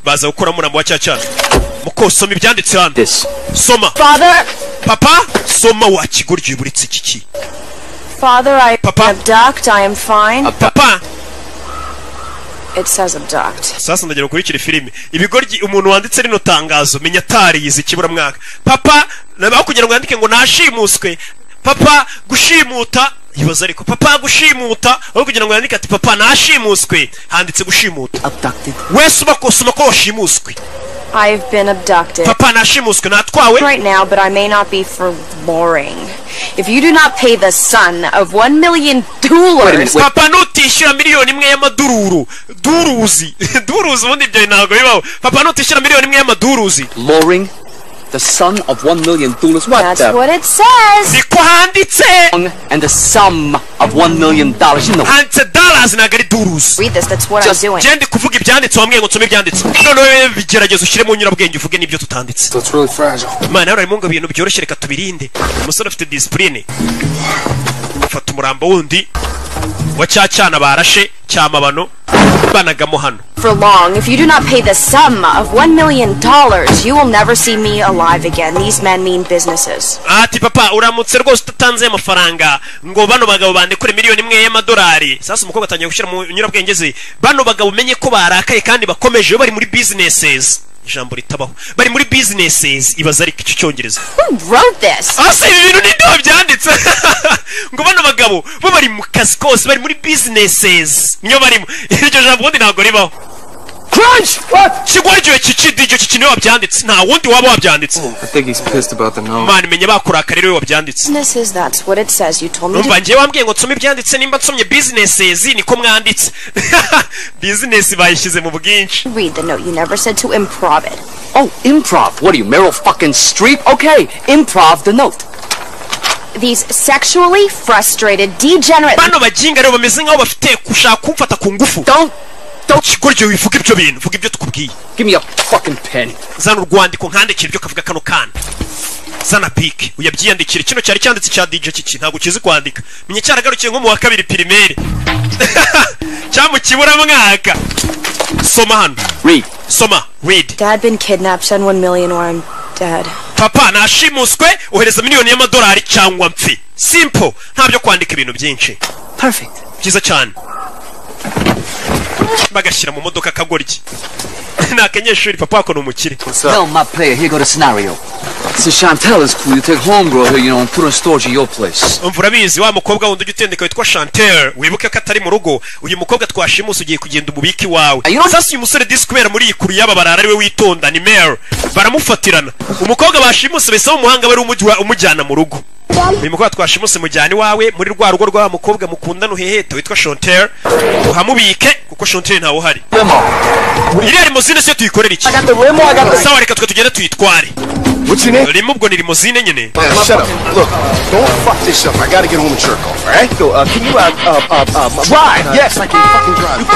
baza gukora muramba wa cyacana muko soma ibyanditse hano soma Father, papa soma wakigoryo buritse kiki Father, I abduct. I am fine. papa It says abduct. sasa ndagira ukurikire filime ibigoryi umuntu wanditse rino tangazo menya atariyize ikiburamwaka papa nabaho kugira ngo yandike ngo nashimuswe papa gushimuta ibaza ariko papa gushimuta aho kugira ngo yandike ati papa nashimuswe handitse gushimuta abducted. wese uba kose uba ko washimuswe I've been abducted papa nashimuswe natwawe right now, but I may not be for boring. If you do not pay the son of one million dollars, papa nutishyura miliyoni imwe y'amaduruzi duruzi duruzi ubundi ibyo ntabwo bibaho papa nutishyura miliyoni imwe y'amaduruzi Loring, the son of one million dollars. What the? that's what it says. niko handitse And the sum of one million dollars. You know. handitse dollars ntabwo ari duruzi Read this. That's what I'm doing. genda kuvuga ibyanditse wambwiye ngo nsome ibyanditse noneho bigerageza ushyire mu nyurabwenge uvuge n'ibyo tutanditse So it's really fragile. mana rero harimo ngo ibintu byoroshye reka tubirinde umusore afite disipurine afata umurambo wundi ngo cya cyana barashe cyamabano banagamo hano For long, if you do not pay the sum of one million dollars, you will never see me alive again. These men mean businesses. ati papa uramutse rwose utatanze amafaranga ngo bano bagabo bandekure miliyoni imwe y'amadolari sasa umukobwa atangiye gushyira mu nyurabwenge ze bano bagabo umenye ko barakaye kandi bakomeje bari muri businesses ijambo ritabaho bari muri businesses ibaza ariko icyo cyongereza Who wrote this? asa ibi bintu ni ndobo byanditse ngo bano bagabo bo bari mu kazi kose bari muri businesses niyo barimo iryo jambo ubundi ntabwo ribaho kigwa igihe kikidi icyo kintu iyo wabyanditse nta wundi waba wabyanditse I think he's pissed about the no. mana imenya bakurakara rero wabyanditse Businesses, that's what it says. You told me to. numva ngewe wambwiye ngo nsome ibyanditse nimba nsomye businesses niko mwanditse business bayishyize mu bwinshi Read the note. You never said to improv it. Oh, improv. What are you, Meryl fucking Streep? Okay, improv the note. These sexually frustrated, degenerate. bano baginga rero bameze nk'aho bafite gushaka kumfata ku ngufu kigoryo wivuga ibyo bintu vuga ibyo tukubwiye Give me a fucking pen. zana urwandiko nkandikira ibyo kavuga kano kana zana pike uyabyiyandikire kino cyari cyanditse cya dj kiki ntabwo ukizi kwandika menye cyaragarukiye nko mu wa kabiri pirimeri cyangwa mu kiburamwaka soma hano read soma read Dad been kidnapped. Send one million or I'm dead. papa nashimuswe ohereza miliyoni y'amadolari cyangwa mpfi simple nta byo kwandika ibintu byinshi perfect byiza cyane bagashyira mu modoka akagoryi ni akanyeshuri papa wako ni umukire Tell my player, here go the scenario. So Chantella's cool. You take homegirl here, you know, and put her in storage at your place. umva urabizi wa mukobwa wundi ujya utendeka witwa chantel wibuke ko atari mu rugo uyu mukobwa twashimuse ugiye kugenda umubika iwawe sasa uyu musore disi kubera muri iyi kuru y'aba barara ariwe witonda ni mare baramufatirana umukobwa bashimuse bisaba umuhanga bari umujya- umujyana mu rugo uyu mukobwa twashimuse mujyana iwawe muri rwa rugo rw'aba mukobwa mukundana uheheta witwa chantel uhamubike kuko chantel ntawe uhari iriya limozine siyo tuyikorera iki sawa reka twe tugende tuyitware rimwe ubwo ni limozine nyine shut up. Look, don't fuck this up. I gotta get home to jerk off, alright? Yo, uh, can you, uh, uh, uh, uh, drive? Yes, I can fucking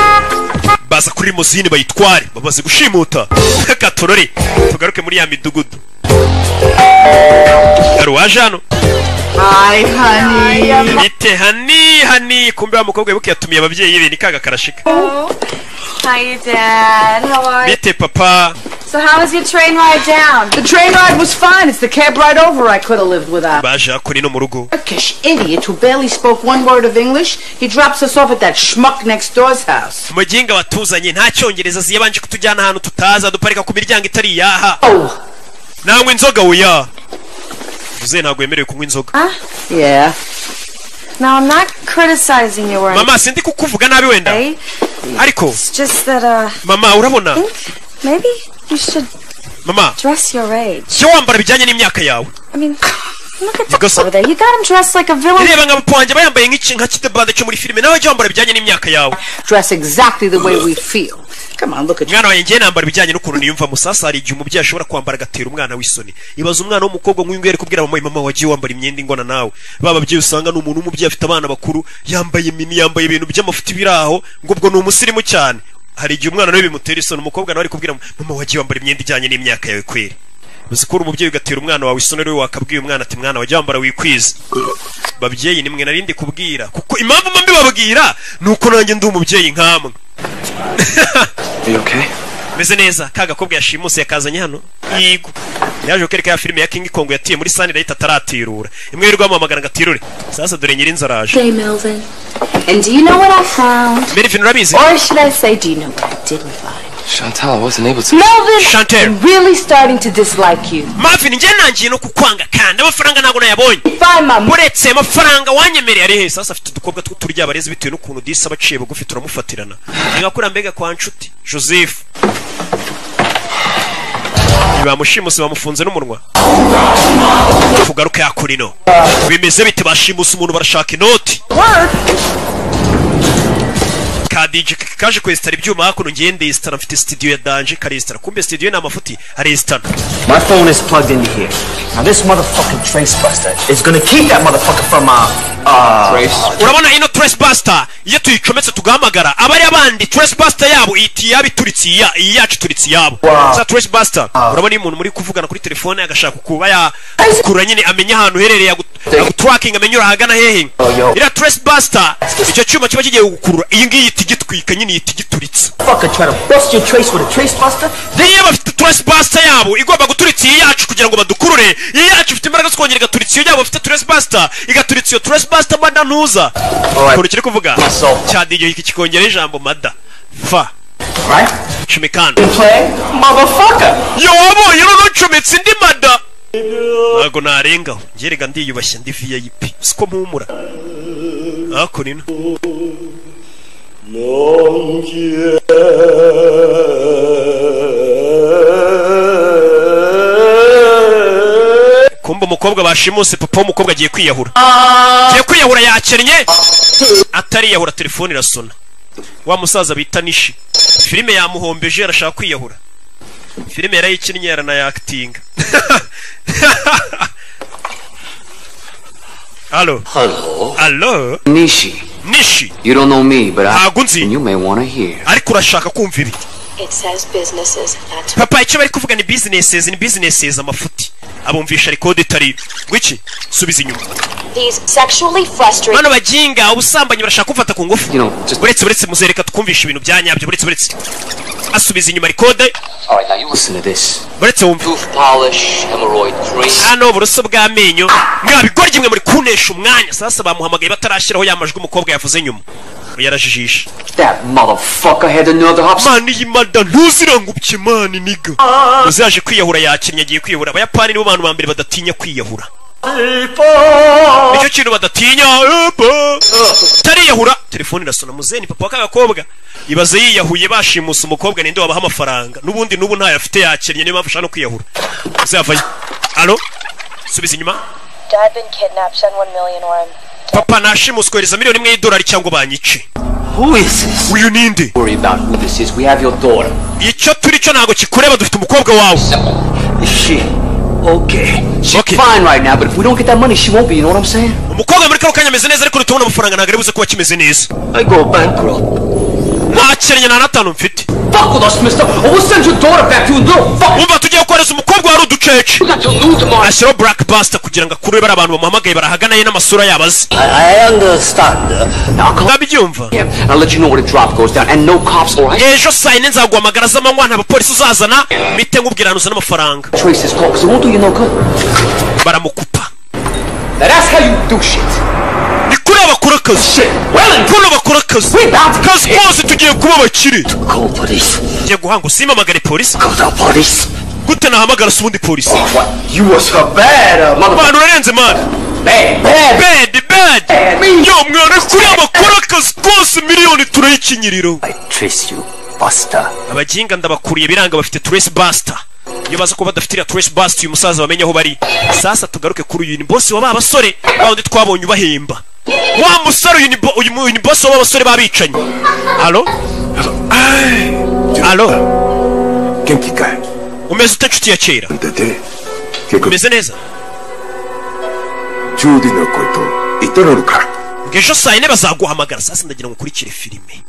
drive. baza kuri limozine bayitware bamaze gushimuta reka turore tugaruke muri ya midugudu hari uwaje hano Hi, honey. bite hani hani kumbe wa mukobwa wibuke yatumiye ababyeyi be ni kaga karashika Hi, Dad. How are you? bite papa So, how was your train ride down? The train ride was fine. It's the cab ride over I could have lived without. baje hakuri no mu rugo Turkish idiot who barely spoke one word of English. He drops us off at that schmuck next door's house. muginga watuzanye nta cyongereza ziyabanje kutujyana ahantu tutazi aduparika ku miryango itari iyaha nanywa inzoga wuya uze ntabwo yemerewe kunywa inzoga Yeah. Now, I'm not criticizing you or anything. mama sindi kukuvuga nabi wenda ariko It's just that, uh, mama urabona maybe you should mama dress your age. jya wambara bijyanye n'imyaka yawe I mean, look at Because- that over there. You got him dressed like a villain. reba nka papa wanjye bayambaye nk'iki- nka kitebande cyo muri filime nawe jya wambara bijyanye n'imyaka yawe Dress exactly the way we feel. Come on, look at mwana wanjye ngiye nambara ibijyanye n'ukuntu niyumvamo sasa hari igihe umubyeyi ashobora kwambara agatera umwana w'isoni ibaza umwana w'umukobwa nk'uyu nguyu ari kubwira mama mama wagiye wambara imyenda ingana nawe ba babyeyi usanga ni umuntu w'umubyeyi afite abana bakuru yambaye mini yambaye ibintu by'amafuti biri aho ngo ubwo ni umusirimu cyane hari igihe umwana nawe bimutera isoni umukobwa nawe ari kubwira mama wagiye wambara imyenda ijyanye n'imyaka yawe kweri uzi ko uri umubyeyi ugatera umwana wawe isoni rero wakabwiye umwana ati mwana wajya wambara wikwize babyeyi nimwe narindi kubwira kuko impamvu mba mbibabwira ni uko nanjye ndi umubyeyi nkamwe meze neza ka gakobwa yashimuse yakazanye hano yego yaje gukereka ya filime ya King Kong yatiye muri Sunlight ataratirura imwe y'urwa amagana ngo atirure sasa dore nyiri inzaraje Hey, Melvin. And do you know what I found? Merivin urabizi Or should I say, do you know what I didn't find? Chantal wasn't able to. Melvin, Chantel. I'm really starting to dislike you. Marvin njye nangiye no kukwanga kandi amafaranga ntabwo nayabonye uretse amafaranga wanyemereye ari he sasa afite udukobwa tw'uturya abarezi bitewe n'ukuntu disi aba aciye bugufi turamufatirana ntigakura mbega kwa nshuti Joseph bamushimuse bamufunze n'umunwa tugaruke yakurino bimeze bite bashimusa umuntu barashaka inoti ka DJ kaje kwesitara ibyuma hakuno ngiye ndesitara mfite studio ya danje karesitara kumbe studio ni amafuti aresitara My phone is plugged into here. Now this motherfucking trace buster is gonna keep that motherfucker from uh uh urabona ino trace buster iyo tuyicometse tugahamagara abari abandi trace buster yabo ihita iyabo ituritse iya iyi yacu ituritse iyabo za trace buster urabona iyo umuntu muri kuvugana kuri telefone agashaka kuba yakura nyine amenya ahantu uherereye agu- aguturakinga amenye uri ahagana hehe iriya trace buster icyo cyuma kiba kigiye gukurura iyi ngiyi ihita igitwika nyine ihita igituritse fucker try to bust your trace with a trace buster. niyo bafite trace buster yabo igomba guturitsa iyi yacu kugira ngo badukurure iyi yacu ifite imbaraga zo kongera igaturitsa iyo yabo bafite trace buster igaturitsa iyo trace buster mada ntuza ukuntu kiri kuvuga cya DJ iki kikongera ijambo mada fa cumi kandi yo wabonye urunucometse indi mada ntabwo narengaho ngerega ndiyubashye ndi vip siko mpumura hakuno kumva umukobwa bashimuse papa w'umukobwa agiye kwiyahura agiye kwiyahura yakennye atariyahura telefone irasona wa musaza bita nishi filime yamuhombeje arashaka kwiyahura filime yarayikinnye yaranayakitinga halo Hello. halo Nishi. Nishi. You don't know me, but I. Agunzi. You may want to hear. ariko urashaka kumva ibi It says businesses that papa icyo bari kuvuga ni businesses ni businesses amafuti abumvisha ariko detari wiki subiza inyuma these sexually frustrated bano baginga ubusambanyi barashaka kumfata ku ngufu uretse uretse muzereka twumvisha ibintu bya nyabyo uretse uretse asubiza inyuma rikode All right, now you listen to this. uretse wumva Polish hemorrhoid three. hano uburoso bw'amenyo mwabigoryi mwe muri kunesha umwanya sasa bamuhamagaye batarashyiraho ya majwi umukobwa yavuze nyuma yarajijisha That motherfucker had another hop. mani iyi mada ntuzirangubye mani niga uzaje kwiyahura yakinnye agiye kwiyahura abayapani nibo bantu ba mbere badatinya kwiyahura nicyo kintu badatinya epa. tariyahura telefone irasona muzeni papa w'akagakobwa ibaze yiyahuye bashimusa umukobwa ninde wabaha amafaranga n'ubundi n'ubu ntayo afite yakennye niyo mpamvu ashaka no kwiyahura uzavayo alo subiza inyuma dad been kidnapped send one million or I'm papa nashimusa kohereza miliyoni imwe y'idolari cyangwa banyice Who is this? Will you need it? Worry about who this is. We have your daughter. icyo turi cyo ntabwo kikureba dufite umukobwa wawe She. Okay. She's fine right now, but if we don't get that money, she won't be. You know what I'm saying? umukobwa muri kano kanya ameze neza ariko tubona amafaranga ntabwo ari buze kuba kimeze neza I go bankrupt. ntakennye nta n'atanu mfite Fuck with us, mister. Or we'll send your daughter back to you. Little fuck. wumva tugiye kohereza umukobwa wari uducece ashyiraho black buster kugira ngo akurure bari abantu bamuhamagaye barahagana ye n'amasura yabo azi I understand. Now come. I'll let you know when the drop goes down, and no cops, all right? ejo saa yine nzaguhamagara z'amanywa nta bapolisi uzazana mite nk'ubwirana uzana amafaranga Trace this call, 'cause it won't do you no good. baramukupa Now that's how you do shit. ni kuri abakora akazi kuno bakora akazi akazi kose tugiye kuba abakire tugiye guhanga usimamagare polisi gute nahamagara se ubundi polisi abantu urarenze mani bad bad yo mwana kuri abakora akazi kose miliyoni turayikinyiriro Trace you, Buster. abaginga ndabakuriye biranga bafite trace buster iyo baza kuba badafite iriya trace buster uyu musaza bamenye aho bari sasa tugaruke kuri uyu bose wa ba basore bawundi twabonye ubahemba wa musore uyu ni bo- uyu mu- uyu ni bose wa ba basore babicanyi halo halo umeze ute nshuti ya kera umeze neza ngo ejo saa yine bazaguhamagara sasa ndagira ngo ukurikire filime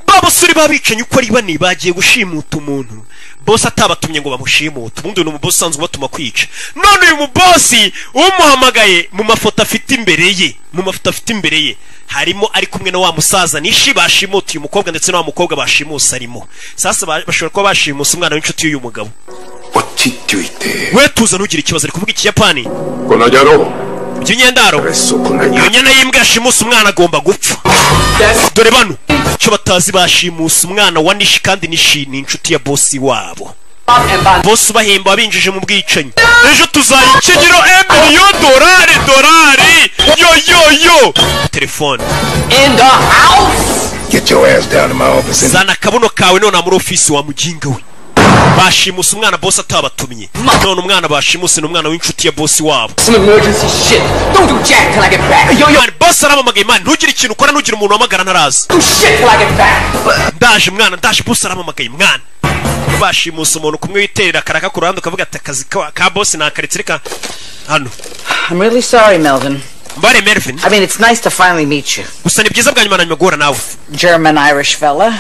ba basore babicanyi uko ari bane bagiye gushimuta umuntu bose atabatumye ngo bamushimute ubundi uyu ni umubosi usanzwe ubatuma kwica none uyu mubosi umuhamagaye mu mafoto afite imbere ye mu mafoto afite imbere ye harimo ari kumwe na wa musaza nishi bashimuta uyu mukobwa ndetse na wa mukobwa bashimusa arimo sasa ba- bashobora kuba bashimusa umwana w'inshuti y'uyu mugabo we tuza ntugire ikibazo ari kuvuga ikiyapani by'imyendaro iyo nyana y'imbwa yashimusa umwana agomba gupfa dore bano icyo batazi bashimusa umwana wa nishi kandi nishi ni inshuti ya bosi wabo bosi ubahemba wabinjije mu bwicanyi ejo tuzayikinyiro emiliyo dorari dorari yo yo yo telefone In the house. Get your ass down to my office. zana akabuno kawe none muri ofisi wa muginga we bashimusa umwana bosi atabatumye none umwana bashimuse ni umwana w'inshuti ya bosi wabo Some emergency shit. Don't do jack till I get back. Yo, yo. Man, bosi aramamagaye man ntugire ikintu ukora ntugire umuntu uhamagara ntaraza Do shit till I get back. ndaje mwana ndaje bosi aramamagaye mwana bashimusa umuntu kumwe witerera akaraka ku ruhande ukavuga ati akazi ka ka bosi nakaretse reka hano I'm really sorry, Melvin. mbare Melvin I mean, it's nice to finally meet you. gusa ni byiza bwa nyuma na nyuma guhura nawe German Irish fella.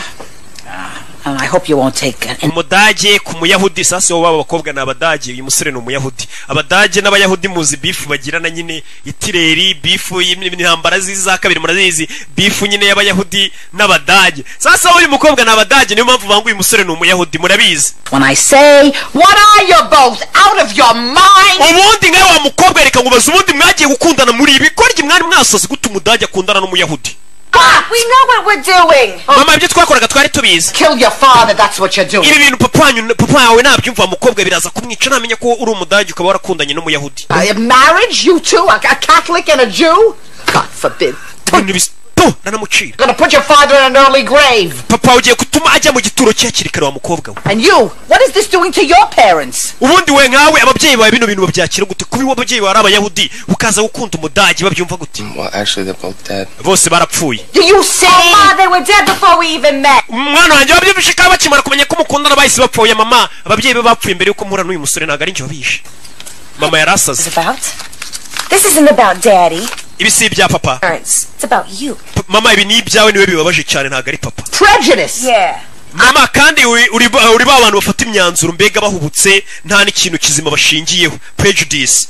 Ah, And I hope you won't take it. umudage ku muyahudi sasa wowe baba bakobwa ni abadage uyu musore ni umuyahudi abadage n'abayahudi muzi bifu bagirana nyine itireri bifu y'intambara z'izi za kabiri murazizi bifu nyine y'abayahudi n'abadage sasa uyu mukobwa ni abadage niyo mpamvu banga uyu musore ni umuyahudi murabizi When I say, what are you both out of your mind? ubundi nkawe wa mukobwa reka ngubaze ubundi mwagiye gukundana muri ibi korye mwari mwasaze gute umudage akundana n'umuyahudi Ah, we know what we're doing. mama ibyo twakoraga twari tubizi Kill your father, that's what you're doing. ibi bintu papa wanyu- papa wawe nabyumva mukobwa biraza kumwica namenya ko uri umudage ukaba warakundanye n'umuyahudi I, marriage, you two, a, a Catholic and a Jew? God forbid. ibintu bis- tu nanamucira Gonna put your father in an early grave. papa ugiye gutuma ajya mu gituro cye hakiri kare wa mukobwa we And you, what is this doing to your parents? ubundi we nkawe ababyeyi bawe bino bintu babyakira gute kuba iwe ababyeyi bawe ari abayahudi ukaza gukunda umudage babyumva gute Well, actually, they're both dead. bose barapfuye Do you say? Oh, Ma, they were dead before we even met. umwana wanjye babyumvise kandi bakimara kumenya ko umukundana bahise bapfuye mama ababyeyi be bapfuye mbere yuko mpura n'uyu musore ntabwo ari njye wabishe mama yari asaze This isn't about daddy. ibi si ibya papa Parents. It's about you. P- mama ibi ni ibyawe niwe bibabaje cyane ntabwo ari papa Prejudice. Yeah. mama kandi uri- uri ba uri ba bantu bafata imyanzuro mbega bahubutse nta n'ikintu kizima bashingiyeho prejudice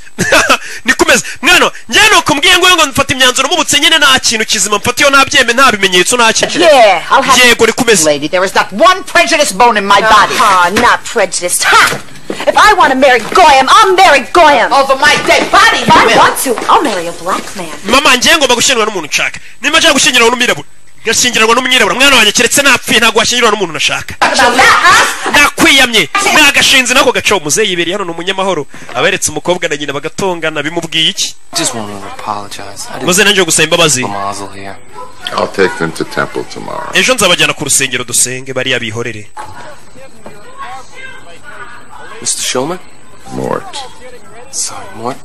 nikomeza mwana njye nukumbwiye ngo ngo mfata imyanzuro mubutse nyine nta kintu kizima mfata iyo nta byeme nta bimenyetso nta kintu Yeah, I'll have- yego nikomeza Lady, there is not one prejudiced bone in my body. Ah, not prejudiced. Ha! If I want to marry Goyam, I'll marry Goyam. Over my dead body, If you I will. want to, I'll marry a black man. mama njye ngomba gushyingirwa n'umuntu nshaka nimba nshaka gushyingiranwa n'umwirabura ngashyingiranwa n'umwirabura mwana wanjye keretse napfuye ntabwo washyingiranwa n'umuntu nashaka nakwiyamye nagashinze nako gaca umuzeyi yibereye hano ni umunyamahoro aberetse umukobwa na nyina bagatongana bimubwiye iki Just want to apologize. I maze nanjye gusaba imbabazi mazel here. I'll take them to temple tomorrow. ejo nzabajyana ku rusengero dusenge bariya bihorere Mr. Shulman? Mort. Sorry, Mort.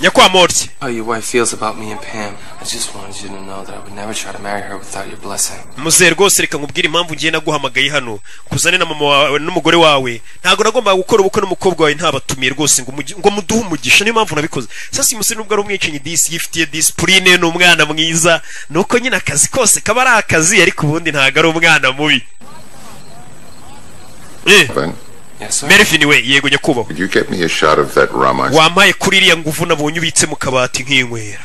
nyakwamortye How your wife feels about me and Pam. I just wanted you to know that I would never try to marry her without your blessing. muzehe rwose reka nkubwire impamvu ngiye naguhamagaye hano kuzane na mama wawe n'umugore wawe ntabwo nagombaga gukora ubukwe n'umukobwa wawe ntabatumiye rwose ngo umugi- ngo muduhe umugisha niyo mpamvu nabikoze sasa uyu musore nubwo ari umwicanyi disi yifitiye disipurine ni umwana mwiza ni uko nyine akazi kose kaba ari akazi ariko ubundi ntabwo ari umwana mubi Eh, Melvin we yego nyakubahwa Would you get me a shot of that rum I wampaye kuri iriya nguvu nabonye ubitse mu kabati nkinywera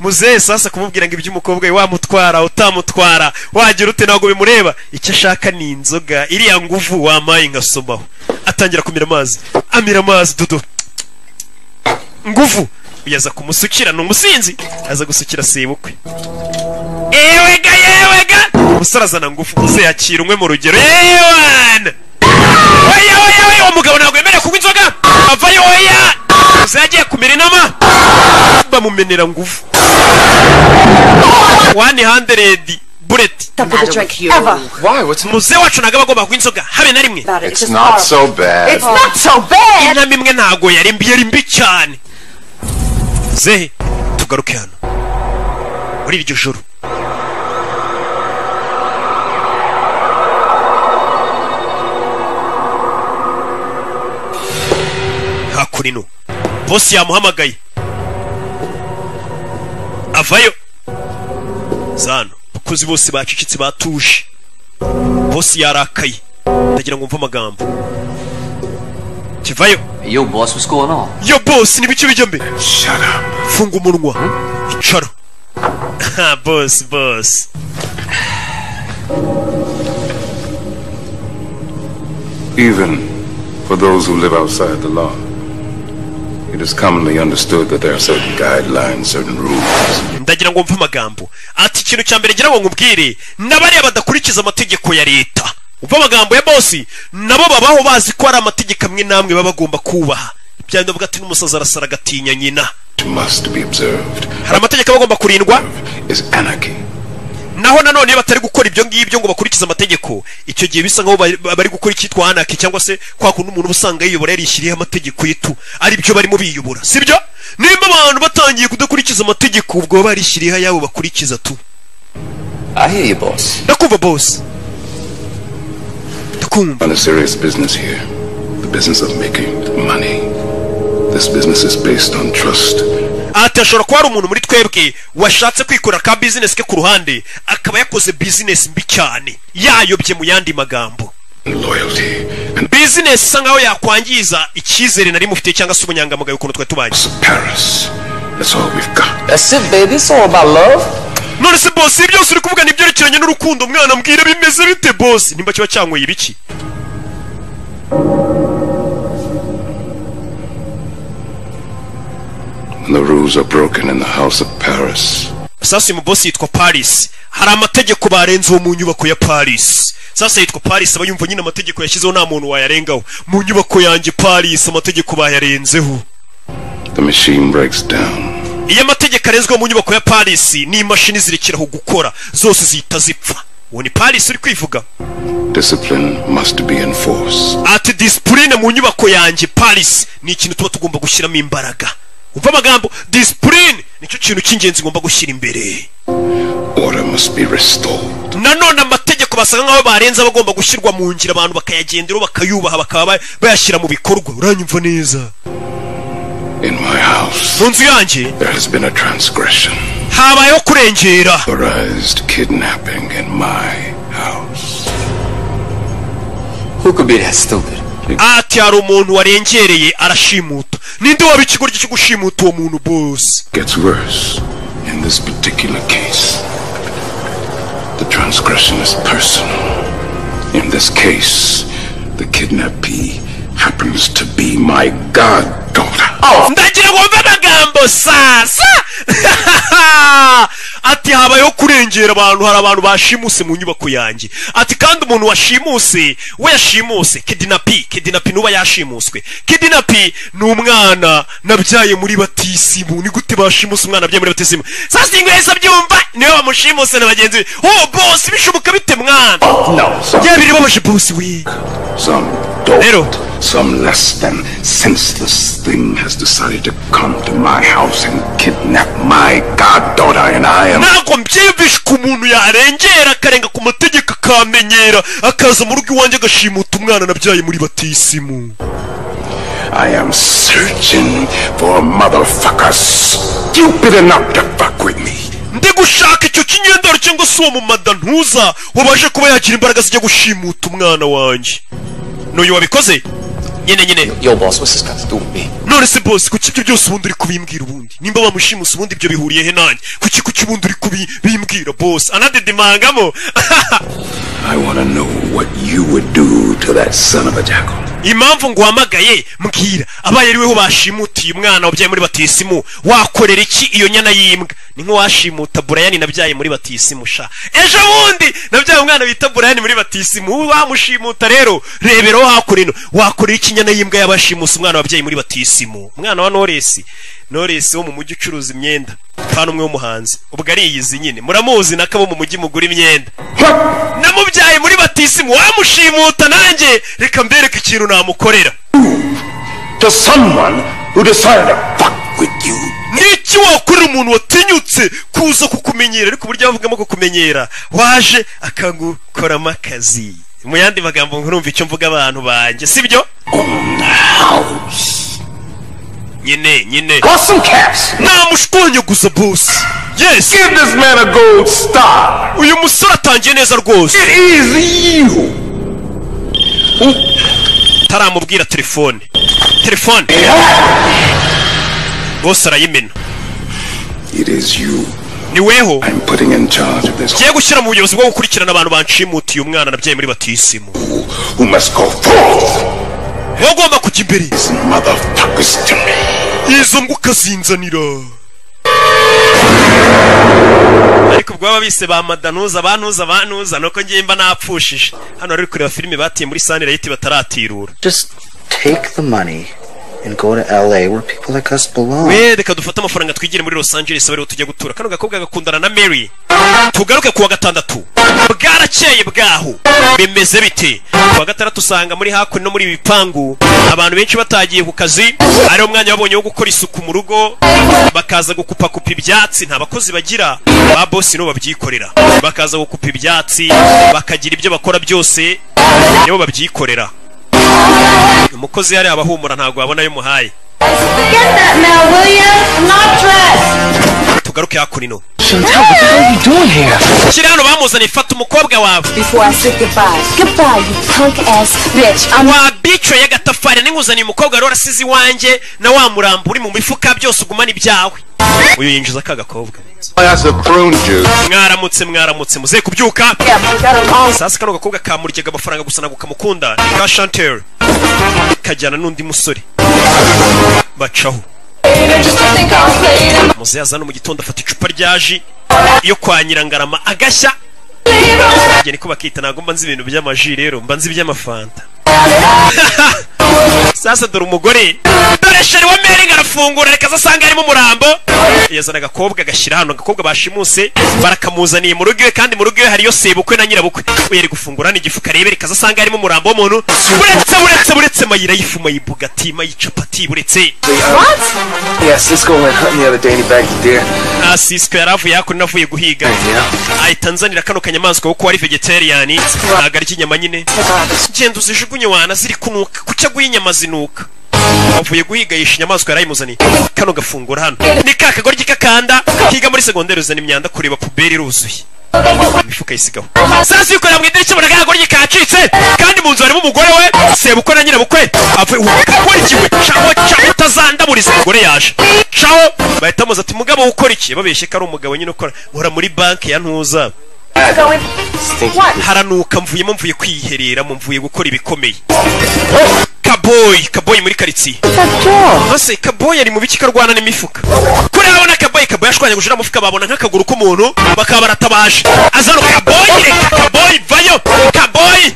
muzehe sasa kumubwira ngo iby'umukobwa we wamutwara utamutwara wagira ute ntabwo bimureba icyo ashaka ni inzoga iriya nguvu wampaye nkasomaho atangira kumira amazi amira amazi dodo nguvu yaza kumusukira ni umusinzi aza gusukira sebukwe ewega yewega umusore azana ngufu muzehe akira umwe mu rugero yewana oya oya oya uwo mugabo ntabwo yemerewe kunywa inzoga avayo oya muzehe agiye kumira inama bamumenera ngufu wani handeredi bureti Why? What's muzehe wacu ntabwo aba agomba kunywa inzoga habe na rimwe It's not so bad. It's not so bad. inama imwe ntabwo yari mbi yari mbi cyane zehe tugaruke hano muri iryo joro hakurino bosi yamuhamagaye avayo zano abakozi bose bacecetse batuje bosi yarakaye ndagira ngo mve amagambo kivayo Yo, boss, what's going on? yo bosi ni bice bijya mbere funga umunwa icara Ha, bosi bosi even for those who live outside the law. It is commonly understood that there are certain guidelines, certain rules. ndagira ngo mve amagambo ati ikintu cya mbere ngira ngo nkubwire n'abariya badakurikiza amategeko ya leta umva amagambo ya bosi nabo babaho bazi ko hari amategeko amwe n'amwe baba bagomba kubaha byanda bavuga ati n'umusazi arasara agatinya nyina Must be observed hari amategeko aba agomba kurindwa is anarchy. naho nanone iyo batari gukora ibyo ngibyo ngo bakurikize amategeko icyo gihe bisa nk'aho bari- bari gukora icyitwa anaki cyangwa se kwa kundi umuntu uba usanga yiyobora yarishyiriyeho amategeko yitu ari byo barimo biyobora sibyo niba abantu batangiye kudakurikiza amategeko ubwo baba barishyiriyeho ayabo bakurikiza tu I hear you, boss. ndakumva bosi On a serious business here. The business of making money. This business is based on trust. ati hashobora kuba hari umuntu muri twebwe washatse kwikorera ka bizinesi ke ku ruhande akaba yakoze bizinesi mbi cyane yayobye mu yandi magambo bizinesi isa nkaho yakwangiza icyizere nari mufite cyangwa se ubunyangamugayo ukuntu twari tubanye That's all we've got. That's it, baby. It's all about love. None se boss, ibi byose uri kuvuga ni ibyerekeranye n'urukundo mwana mbwira bimeze bite boss? Nimba kiba cyanyweye ibiki? When the rules are broken in the house of Paris, Sasa uyu mu boss yitwa Paris. Hari amategeko barenzeho mu nyubako ya Paris. Sasa yitwa Paris aba yumva nyine amategeko yashyizeho nta muntu wayarengaho. Mu nyubako yanjye Paris amategeko bayarenzeho. the machine breaks down. Iyo amategeko arenzweho mu nyubako ya Paris ni imashini zirekeraho gukora zose zihita zipfa. Uwo ni Paris uri kwivuga. Discipline must be enforced. ati disipurine mu nyubako yanjye paris ni ikintu tuba tugomba gushyiramo imbaraga umva amagambo disipurine nicyo kintu cy'ingenzi ngomba gushyira imbere Order must be restored. nanone amategeko basanga nk'aho barenze aba agomba gushyirwa mu ngira abantu bakayagenderaho bakayubaha bakaba ba- bayashyira mu bikorwa uranyumva neza In my house, mu nzu yanjye there has been a transgression. habayeho kurengera Authorized kidnapping in my house. Who could be that stupid? ati hari umuntu warengereye arashimuta ninde waba ikigoryi cyo gushimuta uwo muntu bose Gets worse in this particular case. The transgression is personal. In this case, the kidnappee happens to be my goddaughter. ndagira ngo mve amagambo sasa ati habayeho kurengera abantu hari abantu bashimuse mu nyubako yanjye ati kandi umuntu washimuse we yashimuse kidinapi kidinapi nuba yashimuswe kidinapi ni umwana nabyaye muri batisimu ni gute bashimuse umwana abyaye muri batisimu sasa ingweza byumva niwe bamushimuse na bagenzi be oh boss bishoboka bite mwana bya birababaje boss we Some dolt, some less than senseless thing has decided to come to my house and kidnap my goddaughter, and I am. ntabwo mbyiyumvisha ko umuntu yarengera akarenga ku mategeko akamenyera akaza mu rugo iwanjye agashimuta umwana nabyaye muri batisimu I am searching for a motherfucker stupid enough to fuck with me. ndi gushaka icyo kingendaro cyangwa se uwo mumada ntuza wabashe kuba yagira imbaraga zijya gushimuta umwana wanjye n'uyu wabikoze nyine nyine Yo, boss, what's this got to do with me? none se bosi kuki ibyo byose ubundi uri kubimbwira ubundi nimba bamushimusa ubundi ibyo bihuriye he nanjye kuki kuki ubundi uri kubimbwira bosi anadedimangamo I want to know what you would do to that son of a jackal. impamvu nguhamagaye mbwira abaye ari weho bashimutiye umwana wabyaye muri batisimu wakorera iki iyo nyana y'imbwa ni nk'uwashimuta burayani nabyaye muri batisimu sha ejo bundi nabyaye umwana bita burayani muri batisimu ubu bamushimuta rero rebera aho hakora ino wakorera iki inyana y'imbwa y'abashimusa umwana wabyaye muri batisimu umwana wa noresi noresi wo mu mujyi ucuruza imyenda kandi umwe w'umuhanzi ubwo ariyizi nyine muramuzi n'akabo mu mujyi mugura imyenda namubyaye muri batisimu wamushimuta nanjye reka mbereke ikintu namukorera To someone who decided to fuck with you. n'iki wakorera umuntu watinyutse kuza kukumenyera ariko uburyo avugamo kukumenyera waje akagukoramo akazi mu yandi magambo nkurumva icyo mvuga abantu banjye sibyo nyine nyine Got some caps. namushwanyaguza bosi yes give this man a gold star uyu musore atangiye neza rwose it is you taramubwira telefone telefone bose arayimena It is you ni weho I'm putting in charge of this ngiye gushyira mu buyobozi bwo gukurikirana abantu banshimutiye umwana nabyaye muri batisimu who must go forth. wowe ugomba kujya imbere Motherfuckers to me. izo mbwa ukazinzanira ariko ubwo baba bise ba madanuza banuza banuza nuko ngiye mba napfushije hano rero kureba filime batiye muri sanirayiti bataratirura Take the money and go to LA where people like us belong. we reka dufate amafaranga twigire muri los angeles bariho tujya gutura kano gakobwa gakundana na mary tugaruke kuwa gatandatu bwarakeye bwaho bimeze bite kuwa gatandatu usanga muri hakuno no muri ibi bipangu abantu benshi batagiye ku kazi ariwo mwanya babonye wo gukora isuku mu rugo bakaza gukupakupa ibyatsi nta bakozi bagira ba bosi nibo babyikorera bakaza gukupa ibyatsi bakagira ibyo bakora byose nibo babyikorera umukozi yari abahumura ntabwo wabona ayo umuhaye Get that now, will you? I'm not dressed. tugaruke hakuno Chantel, what the hell you doing here? Shira hano bamuzanye fata umukobwa wawe. Before I say goodbye. Goodbye, you punk ass bitch. I'm Wa bitch y'agatafari ninguzaniye umukobwa rero asize iwanjye na wa murambo uri mu mifuka byose ugumana ibyawe. Uyu yinjiza aka gakobwa. That's a prune juice. Mwaramutse mwaramutse muze kubyuka. Sasa kano gakobwa kamuryaga amafaranga gusa ntabwo kamukunda. Ni ka Chantel. Kajyana n'undi musore. Bacaho. muze yazana mu gitondo afata icupa rya ji yo kwa nyirangarama agashya Njye niko bakita ntabwo mba nzi ibintu by'amaji rero mba nzi iby'amafanta sasa dore umugore dore sheri wa meringi arafungura reka aza asanga harimo umurambo yazana agakobwa agashyira hano agakobwa bashimuse barakamuzaniye mu rugo iwe kandi mu rugo iwe hariyo sebukwe na nyirabukwe we yari gufungura hano igifuka arebe reka aza asanga harimo umurambo w'umuntu buretse buretse buretse mayira y'ifu mayibugati mayicapati buretse Yeah, Cisco went hunting the other day and he bagged a deer. Ah, Cisco yari avuye hakuno avuye guhiga ahita anzanira kano kanyamaswa kuko wari vegetarian ntabwo ari ikinyama nyine genda uzijugunye wana ziri kunuka kuca guha inyama zinuka avuye guhiga yishe inyamaswa yarayimuzaniye kano gafungura hano ni ka kagoryi k'akanda kiga muri segonderi uzana imyanda kureba puberi iruzuye imifuka yisigaho sasa yikorera mu idirishya abona akagoryi kacitse kandi mu nzu harimo umugore we sebukwe na nyirabukwe avuye wakurikiwe caho caho utazandaburiza umugore yaje caho bahita muza ati mugabo ukora iki babeshye ko ari umugabo nyine ukora uhora muri banki ya ntuza haranuka mvuyemo mvuye kwihereramo mvuye gukora ibikomeye kaboyi kaboyi muri karitsiye bose kaboyi ari mu biki karwana n'imifuka kuri abona kaboyi kaboyi ashwanya gujira mufuka babona nk'akaguru k'umuntu bakaba baratabaje azano kaboyi reka kaboyi vayo kaboyi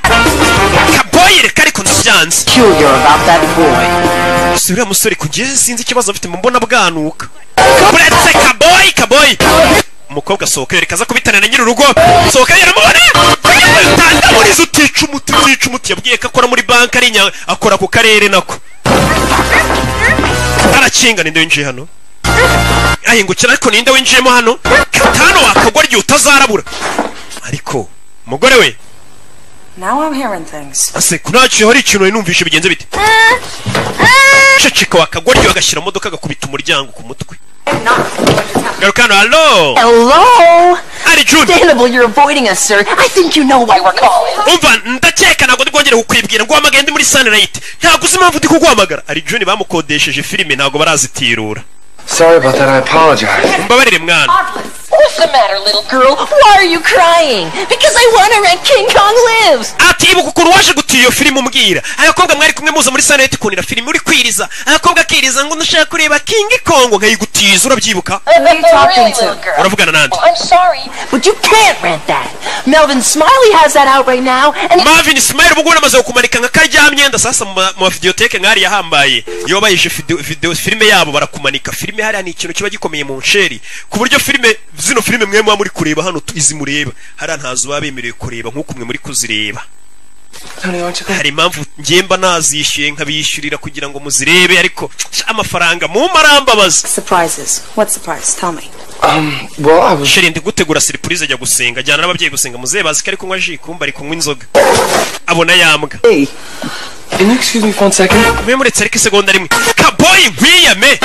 kaboyi reka ariko ndabyanze Peculiar about that boy. si uriya musore kugeza sinzi ikibazo afite mu mbona bwanuka buretse kaboyi kaboyi umukobwa asohoka yereka aza kubitana na nyir'urugo sohoka yaramubona utandamuriza utica umuti utica umuti yabwiye ko akora muri banki ari inya akora ku karere nako arakinga ninde winjiye hano ahingukira ariko ninde winjiyemo hano katano wakagwa igihe utazarabura ariko umugore we Now I'm hearing things. ase kunaciye hari ikintu nari numvishe bigenze bite ceceka wakagwa ryo agashyira mu modoka agakubita umuryango ku mutwe garuka hano halo Hello? Ari June. Understandable you're avoiding us, sir. I think you know why we're calling. umva ndakeka ntabwo ndi bwongere kukwibwira ngo uhamagare ndi muri sunlight ntabwo uzi impamvu ndi kuguhamagara ari juni bamukodesheje filime ntabwo barazitirura Sorry about that, I apologize. mbabarire mwana What's the matter, little girl? Why are you crying? Because I want to rent King Kong Lives. ati ibuka ukuntu waje gutira iyo filime umbwira abakobwa mwari kumwe muza muri sunlight ukunira filime uri kwiriza abakobwa akiriza ngo ndashaka kureba king kongo nkayigutiza urabyibuka Who are you talking to? uravugana nande I'm sorry, but you can't rent that. Melvin Smiley has that out right now, and Marvin Smile ubu ngubu amaze kumanika nka karya myenda sasa mu ma- mu mavideoteke nk'ari yahambaye iyo bayishe video- video filime yabo barakumanika filime hariya ni ikintu kiba gikomeye mu nsheri ku buryo filime zino filime mwe muba muri kureba hano tu- izi mureba hariya ntazo baba bemerewe kureba nk'uko mwe muri kuzireba hari impamvu ngiye mba nazishyuye nkabishyurira kugira ngo muzirebe ariko amafaranga mu marambabaza Surprises. What surprise? Tell me. Um, well, I was. sheri ndi gutegura siripurize ajya gusenga ajyana n'ababyeyi gusenga muzehe bazi ko ari kunywa ji kumba ari kunywa inzoga abona yambwa Can you excuse me for one second? mwe muretse ariko isegonda rimwe kaboyi nkiyame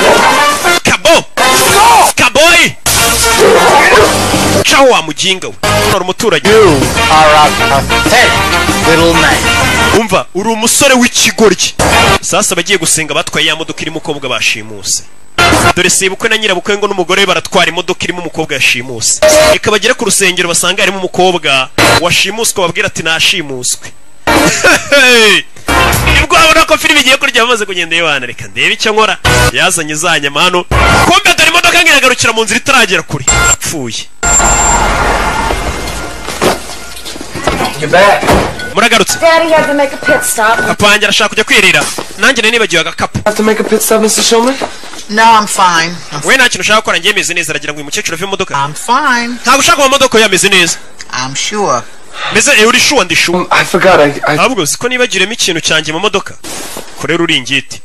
kabo kaboyi caho wa mujinga we nora umuturanyi umva uri umusore w'ikigoryi sasa abagiye gusenga batwaye ya modoka irimo umukobwa bashimuse dore sebukwe na nyirabukwe ngo n'umugore we baratwara imodoka irimo umukobwa yashimuse reka bagere ku rusengero basanga harimo umukobwa washimuswe babwira ati nashimuswe nibwo babona ko filime igiye kurya bamaze kugenda yibana reka ndebe icyo nkora yazanye za nyama hano kumbe dore imodoka nkiragarukira mu nzira itaragera kure apfuye You're back. muragarutse Daddy had to make a pit stop. papa wanjye arashaka kujya kwirira nanjye nari nibagiwe agakapu No, I'm fine. we nta kintu ushaka gukora njye meze neza aragira ngo uyu mukecuru ave mu modoka Fine. ntabwo ushaka mu modoka ye ameze neza I'm sure. meze eh, uri sure ndi sure ahubwo siko nibagiremo ikintu cyanjye mu modoka korera uringiti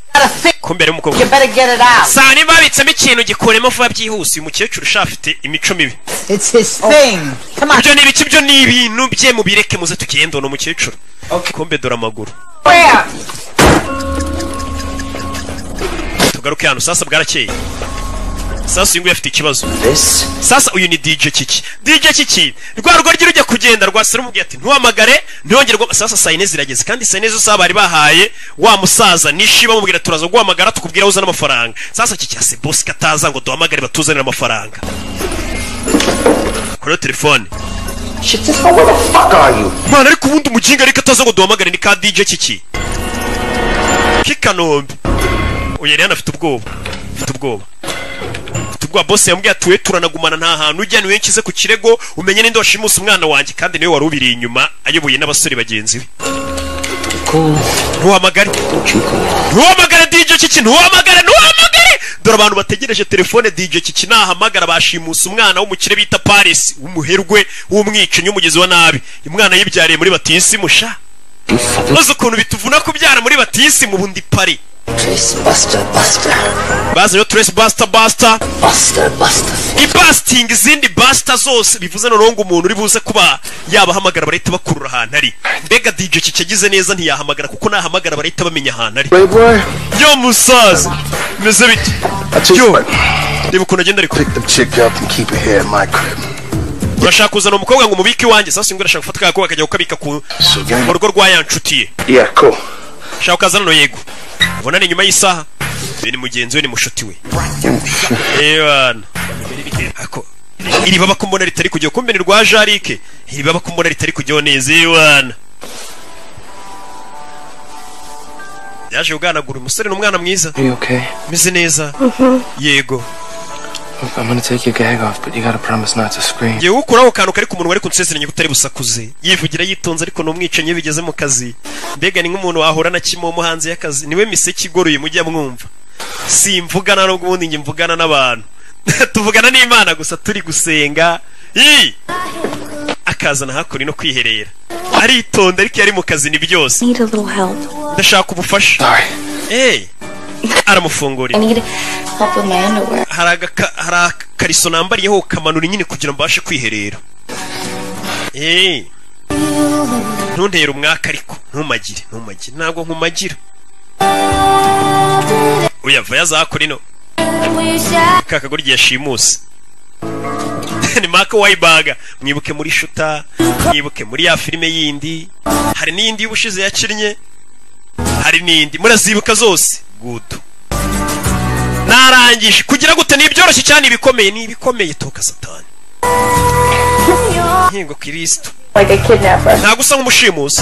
kumbere You y'umukobwa better get it out. saa niba babitsemo ikintu gikuremo vuba byihuse uyu mukecuru ushaka afite imico mibi It's his thing. ibyo ni ibiki byo ni ibintu bye mubireke muze tugende uno mukecuru kumbe dore amaguru tugaruke hano sasa bwarakeye sasa uyu nguyu afite ikibazo sasa uyu ni dj kiki dj kiki rwa rugo rye rujya kugenda rwa umubwiye ati ntuhamagare ntiyongere guhama-" sasa saa yine zirageze kandi saa yine zose bari bahaye wa musaza nishi bamubwira turaza guhamagara tukubwira aho uzana amafaranga sasa kiki ase bosi kataza ngo duhamagare batuzanire amafaranga koreho telefone mwana ariko ubundi umukinga ariko ataza ngo duhamagare ni ka dj kiki kikanombe uyu yari afite ubwoba afite ubwoba afite ubwoba bose yambwiye ati we turanagumana nta hantu ujya niwe nshyize ku kirego umenye ninde washimusa umwana wanjye kandi niwe wari ubiri inyuma ayoboye n'abasore bagenzi be ntuhamagare ntuhamagare dj kiki ntuhamagare ntuhamagare dore abantu bategereje telefone dj kiki nahamagara bashimusa umwana w'umukire bita paris w'umuherwe w'umwicanyi w'umugezi wa nabi umwana yibyariye muri batisi musha maze ukuntu bituvuna kubyara muri batisi mu bundi pari bazanye trace buster buster ibasting izindi buster zose bivuze noneho ngo umuntu uri buze kuba yabahamagara barahita bakurura ahantu ari mbega dj kiki yagize neza ntiyahamagara kuko nahamagara barahita bamenya ahantu ari yo musaza meze bite yo reba ukuntu agenda ariko urashaka kuzana umukobwa ngo umubike iwanjye sasa ngo urashaka gufata kakobwa akajya kukabika ku mu rugo rwa ya nshuti ye Yeah, cool. shaka ukaza hano yego ubona ni nyuma y'isaha uyu ni mugenzi we ni mushuti we ebana ako iri baba kumbona ritari kujyaho kumbe ni rwa jarike iri baba kumbona ritari kujyaho neza ebana yaje kuganagura umusore ni umwana mwiza Are you okay? meze neza yego Look, I'm gonna take your gag off, but you gotta promise not to scream. yewe ukuraho akantu kari ku munwa ariko nsezeranye ko utari busakuze yivugira yitonze ariko ni umwicanyi iyo bigeze mu kazi mbega ni nk'umuntu wahura na kimomo hanze y'akazi niwe miseke igoroye mujya mwumva simvugana n'ubwo ubundi njye mvugana n'abantu tuvugana n'imana gusa turi gusenga Ii! akazana hakuri no kwiherera aritonda ariko iyo ari mu kazi ni byose Need a little help. ndashaka ubufasha Eh, aramufungurira I need help with my underwear. hari agaka- hari akariso nambariyeho kamanura nyine kugira ngo mbashe kwiherera Eh. ntuntere umwaka ariko ntumagire ntumagire ntabwo nkumagira uyava yazakora ino ka kagore igihe yashimuse ni maka wayibaga mwibuke muri shuta mwibuke muri ya filime yindi hari n'iyindi y'ubushize yakinnye hari n'indi murazibuka zose gudu narangije kugira gute ni ibyoroshye cyane ibikomeye ni ibikomeye toka satani nkingo kirisitu ntabwo usa nk'umushimuzi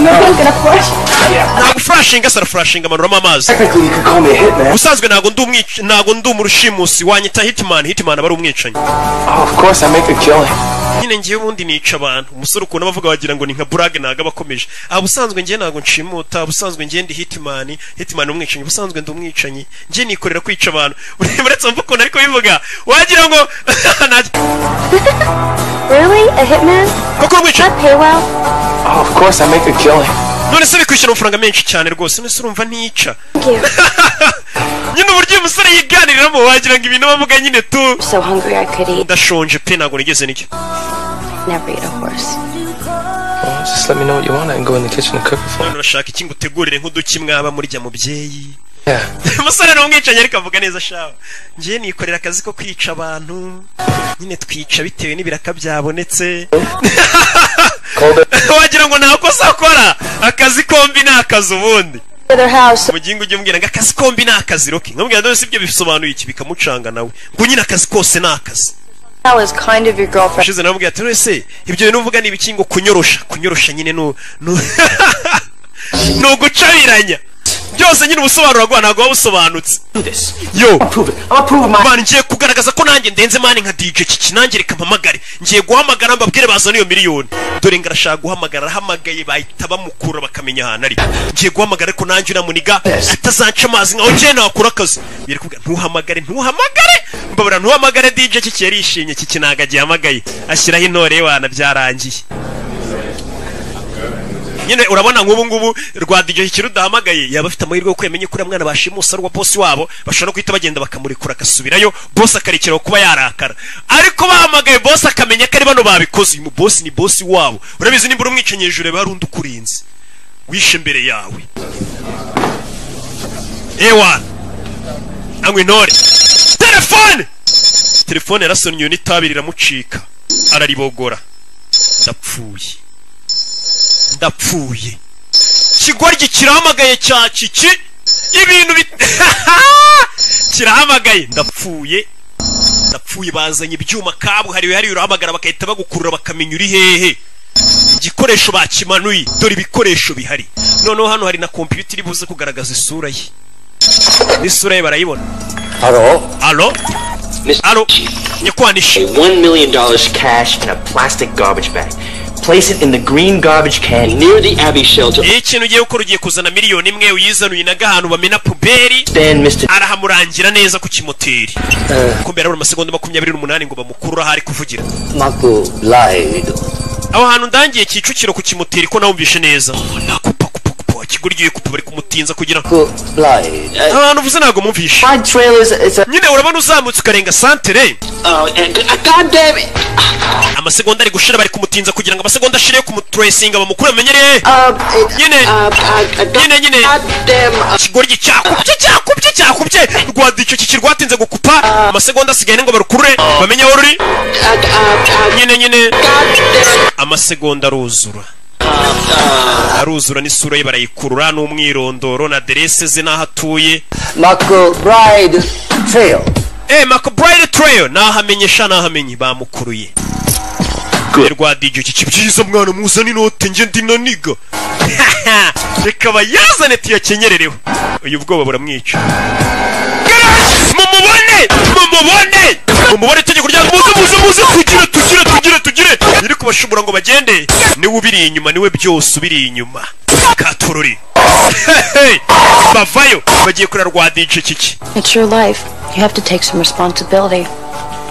ntabwo ufurashinga se arafurashinga amanuramo amazi ubusanzwe ntabwo ndi umwic- ntabwo ndi umushimusi wanyita hitman hitman aba ari umwicanyi Of course, I make a killing. nyine ngewe ubundi nica abantu umusore ukuntu abavuga wagira ngo ni nka burage ntabwo aba akomeje aha ubusanzwe ngewe ntabwo nshimuta ubusanzwe ngewe ndi hitman hitman ni umwicanyi ubusanzwe ndi umwicanyi ngewe nikorera kwica abantu uretse wumva ukuntu ariko bivuga wagira ngo Really? A hitman? koko umwicanyi Pay well? Of course, I make a killing. none se bikwishyura amafaranga menshi cyane rwose none se urumva ntica nyine uburyo uyu musore yiganiriramo wagira ngo ibintu bavuga nyine tu ndashonje pe ntabwo nigeze nicyo Never eat a horse. Well, just let me know what you want. I can go in the kitchen and cook it for none urashaka iki ngo utegurire nk'uduki mwaba murya mubyeyi you. Yeah. umusore ni umwicanyi ariko avuga neza shawa ngewe nikorera akazi ko kwica abantu nyine twica bitewe n'ibiraka byabonetse wagira ngo nta kosa akora akazi kombi ni akazi ubundi mugingo ujya umbwira ngo akazi kombi ni akazi roke nkamubwira ndabona sibyo bisobanuye iki bikamucanga nawe ngo nyine akazi kose ni akazi That was kind of your girlfriend. ushize nawe ati wese ibyo bintu uvuga ni ibiki ngo kunyorosha kunyorosha nyine ni u- ni u- ni ugucabiranya byose nyine ubusobanuro bwawe ntabwo waba busobanutse yo mani ngiye kugaragaza ko nanjye ndenze mani nka dj kiki nanjye reka mpamagare ngiye guhamagara mbabwire bazana iyo miliyoni dore ngo arashaka guhamagara arahamagaye bahita bamukura bakamenya ahantu ari ngiye guhamagara ariko nanjye uramuniga atazanca amazi nkaho ngiye nahakura akazi biri kuvuga ntuhamagare ntuhamagare mbabura ntuhamagare dj kiki yarishimye kiki ntabwo agihamagaye ashyiraho intore ye wana byarangiye nyine urabona nk'ubu ngubu rwa DJ igihe rudahamagaye yaba afite amahirwe yo kwemenya ko uriya mwana bashimusa ari uwa bosi wabo bashobora guhita bagenda bakamurekura agasubirayo bosi akarekeraho kuba yarakara ariko bahamagaye bosi akamenya ko ari bano babikoze uyu mu bosi ni bosi wabo urabizi nimba uramwicanyi hejuru hari undi ukurinze wishe imbere yawe ewana anywa intore telefone telefone yarasonnyewe n'itabi riramucika araribogora ndapfuye ndapfuye kigoryi kirahamagaye cya kiki ibintu bit kirahamagaye ndapfuye ndapfuye bazanye ibyuma kabuhariwe hariya urahamagara bagahita bagukurura bakamenya uri hehe igikoresho bakimanuye dore ibikoresho bihari noneho hano hari na kompiyuta iri buze kugaragaza isura ye n'isura ye barayibona Hello? alo alo nyakwanisha $1 million cash in a plastic garbage bag. Place it in the green garbage can near the Abbey shelter. iyo ikintu ugiye gukora ugiye kuzana miliyoni imwe uyizanuye naga ahantu bamena puberi arahamurangira neza ku kimoteri kuko mbere harabura amasegonda makumyabiri n'umunani ngo bamukurure aho ari kuvugira Marco lied. aho hantu ndangiye kicukiro ku kimoteri ko nawumvishe neza kupa kupa kupa kiguryo kupa bari kumutinza kugira ngo Lied. aho hantu uvuze ntabwo mumvishe nyine urabona uzamutse ukarenga santere amasegonda ari gushira bari kumutinza kugira ngo amasegonda ashire ku mutresinga bamukure amenyere nyine nyine nyine kigoryi cyakubye cyakubye cyakubye rwada icyo kiki rwatinze gukupa amasegonda asigaye ngo barukure bamenye aho ruri nyine nyine amasegonda aruzura aruzura n'isura ye barayikurura n'umwirondoro na aderese ze n'aho atuye Marco Bride failed. Eh, McBride Trail nahamenyesha nahamenye bamukuruye. Rwa DJ kiki byiza mwana muzana inote nje ndi naniga. Reka bayazane tuyakenyerereho. Uyu bwoba buramwica. Yes! Mumubone! Mumubone! Mumubone tegeko rya muze muze muze tugire tugire tugire tugire. Iri kubashubura ngo bagende. Niwe ubiri inyuma niwe byose ubiri inyuma. Katururi. Hey! Bavayo bagiye kuri rwa DJ kiki. It's your life. You have to take some responsibility.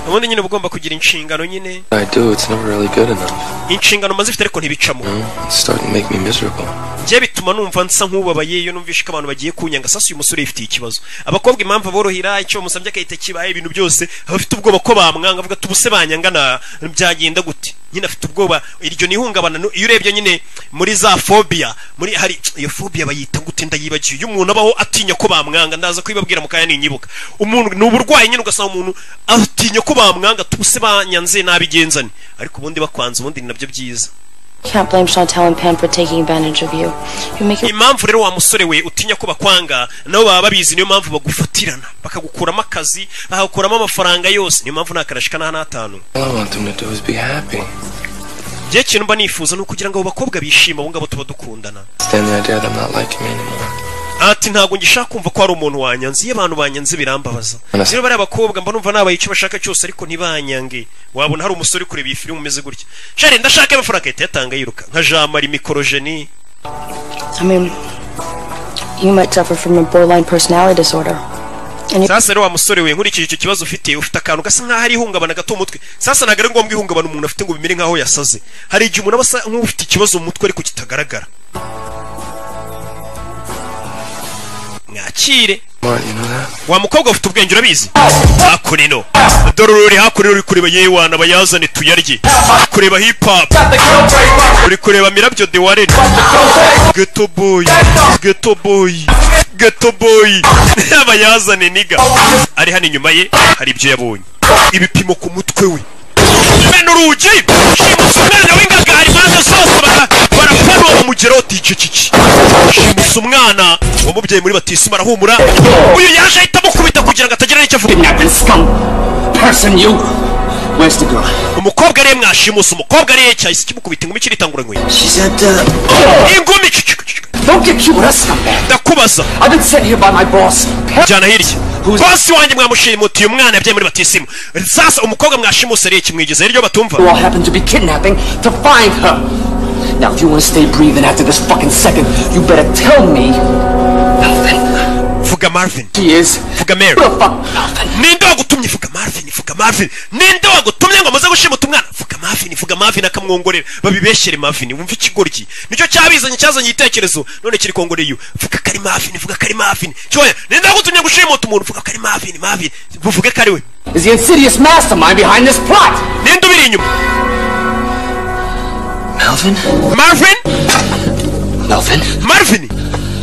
ubundi nyine uba ugomba kugira inshingano nyine I do, it's never really good enough. inshingano maze ifite ariko ntibicamo It's starting to make me miserable. njye bituma numva nsa nk'ubabaye iyo numvishe ko abantu bagiye kunyanga sasa uyu musore yifitiye ikibazo abakobwa impamvu aborohera icyo bamusabye agahita kibaye ibintu byose aba afite ubwoba ko bamwanga avuga tubuse banyanga na byagenda gute nyine afite ubwoba iryo ni ihungabana nu- iyo urebye nyine muri za fobia muri hari iyo fobia bayita gute ndayibagiye iyo umuntu abaho atinya ko bamwanga ndaza kubibabwira mu kanya ninyibuka umuntu ni uburwayi nyine ugasanga umuntu atinya ko bamwanga tubuse banyanze nabigenzane ariko ubundi bakwanze ubundi ni nabyo byiza Can't blame Chantel and Pam for taking advantage of you. You make it impamvu rero wa musore we utinya ko bakwanga nabo baba babizi niyo mpamvu bagufatirana bakagukuramo akazi bakagukuramo amafaranga yose niyo mpamvu nta karashi ka n'atanu All I want them to do is be happy. njye ikintu mba nifuza ni ukugira ngo abo bakobwa bishime abo ngabo tuba dukundana It's then the idea that I'm not liking me anymore. ati ntabwo ngishaka kumva ko hari umuntu wanyanze iyo abantu banyanze birambabaza rero bariya bakobwa mba numva nabaye icyo bashaka cyose ariko ntibanyange wabona hari umusore uri kureba iyi filime umeze gutya shari ndashaka amafaranga ahita yatanga yiruka nka jamari mikorojeni I mean, you might suffer from a borderline personality disorder. sasa rero wa musore we nkurikije icyo kibazo ufite ufite akantu gasa nk'aho ari ihungabana gato mu mutwe sasa ntabwo ari ngombwa ihungabana umuntu afite ngo bimere nk'aho yasaze hari igihe umuntu aba asa nk'ufite ikibazo mu mutwe ariko kitagaragara mwakire wa mukobwa ufite ubwenge urabizi hakuno dore uri hakuno uri kureba yewana bayazane tuyarye uri kureba hip hop uri kureba mirabyo de warene geto boy geto boy geto boy bayazane niga ari hano inyuma ye hari ibyo yabonye ibipimo ku mutwe we mena urugi shimusa umwana w'ingaga hari impande zose bara- barapanura bamugeraho tice kiki shimusa umwana wamubyaye muri batisimu arahumura uyu yaje ahita amukubita kugira ngo atagira n'icyo avuga Person, you. Where's the girl? umukobwa ariye mwashimusa umukobwa ariye cyahise kimukubita ingumi kiritangura nkwiye She's at the. ingumi Don't get cute, that's not bad. ndaku kubaza jyana hirya bosi wanjye mwamushimutiye umwana yabyaye muri batisimu sasa umukobwa mwashimuse ari ikimwigeze hirya batumva You all happen to be kidnapping to find her. Now, if you want to stay breathing after this fucking second, you better tell me vuga marvin vuga mary ninde wagutumye vuga marvin vuga marvin ninde wagutumye ngo amaze gushimuta umwana vuga marvin vuga marvin akamwongorera babibeshyere marvin wumva ikigoryi nicyo cyabizanye cyazanye igitekerezo none kiri kongoreye iyo vuga kari marvin vuga kari marvin cyoya ninde wagutumye gushimuta umuntu vuga kari marvin marvin vuge kari we is the insidious mastermind behind this plot. ninde ubiri inyuma Melvin? marvin Melvin? marvin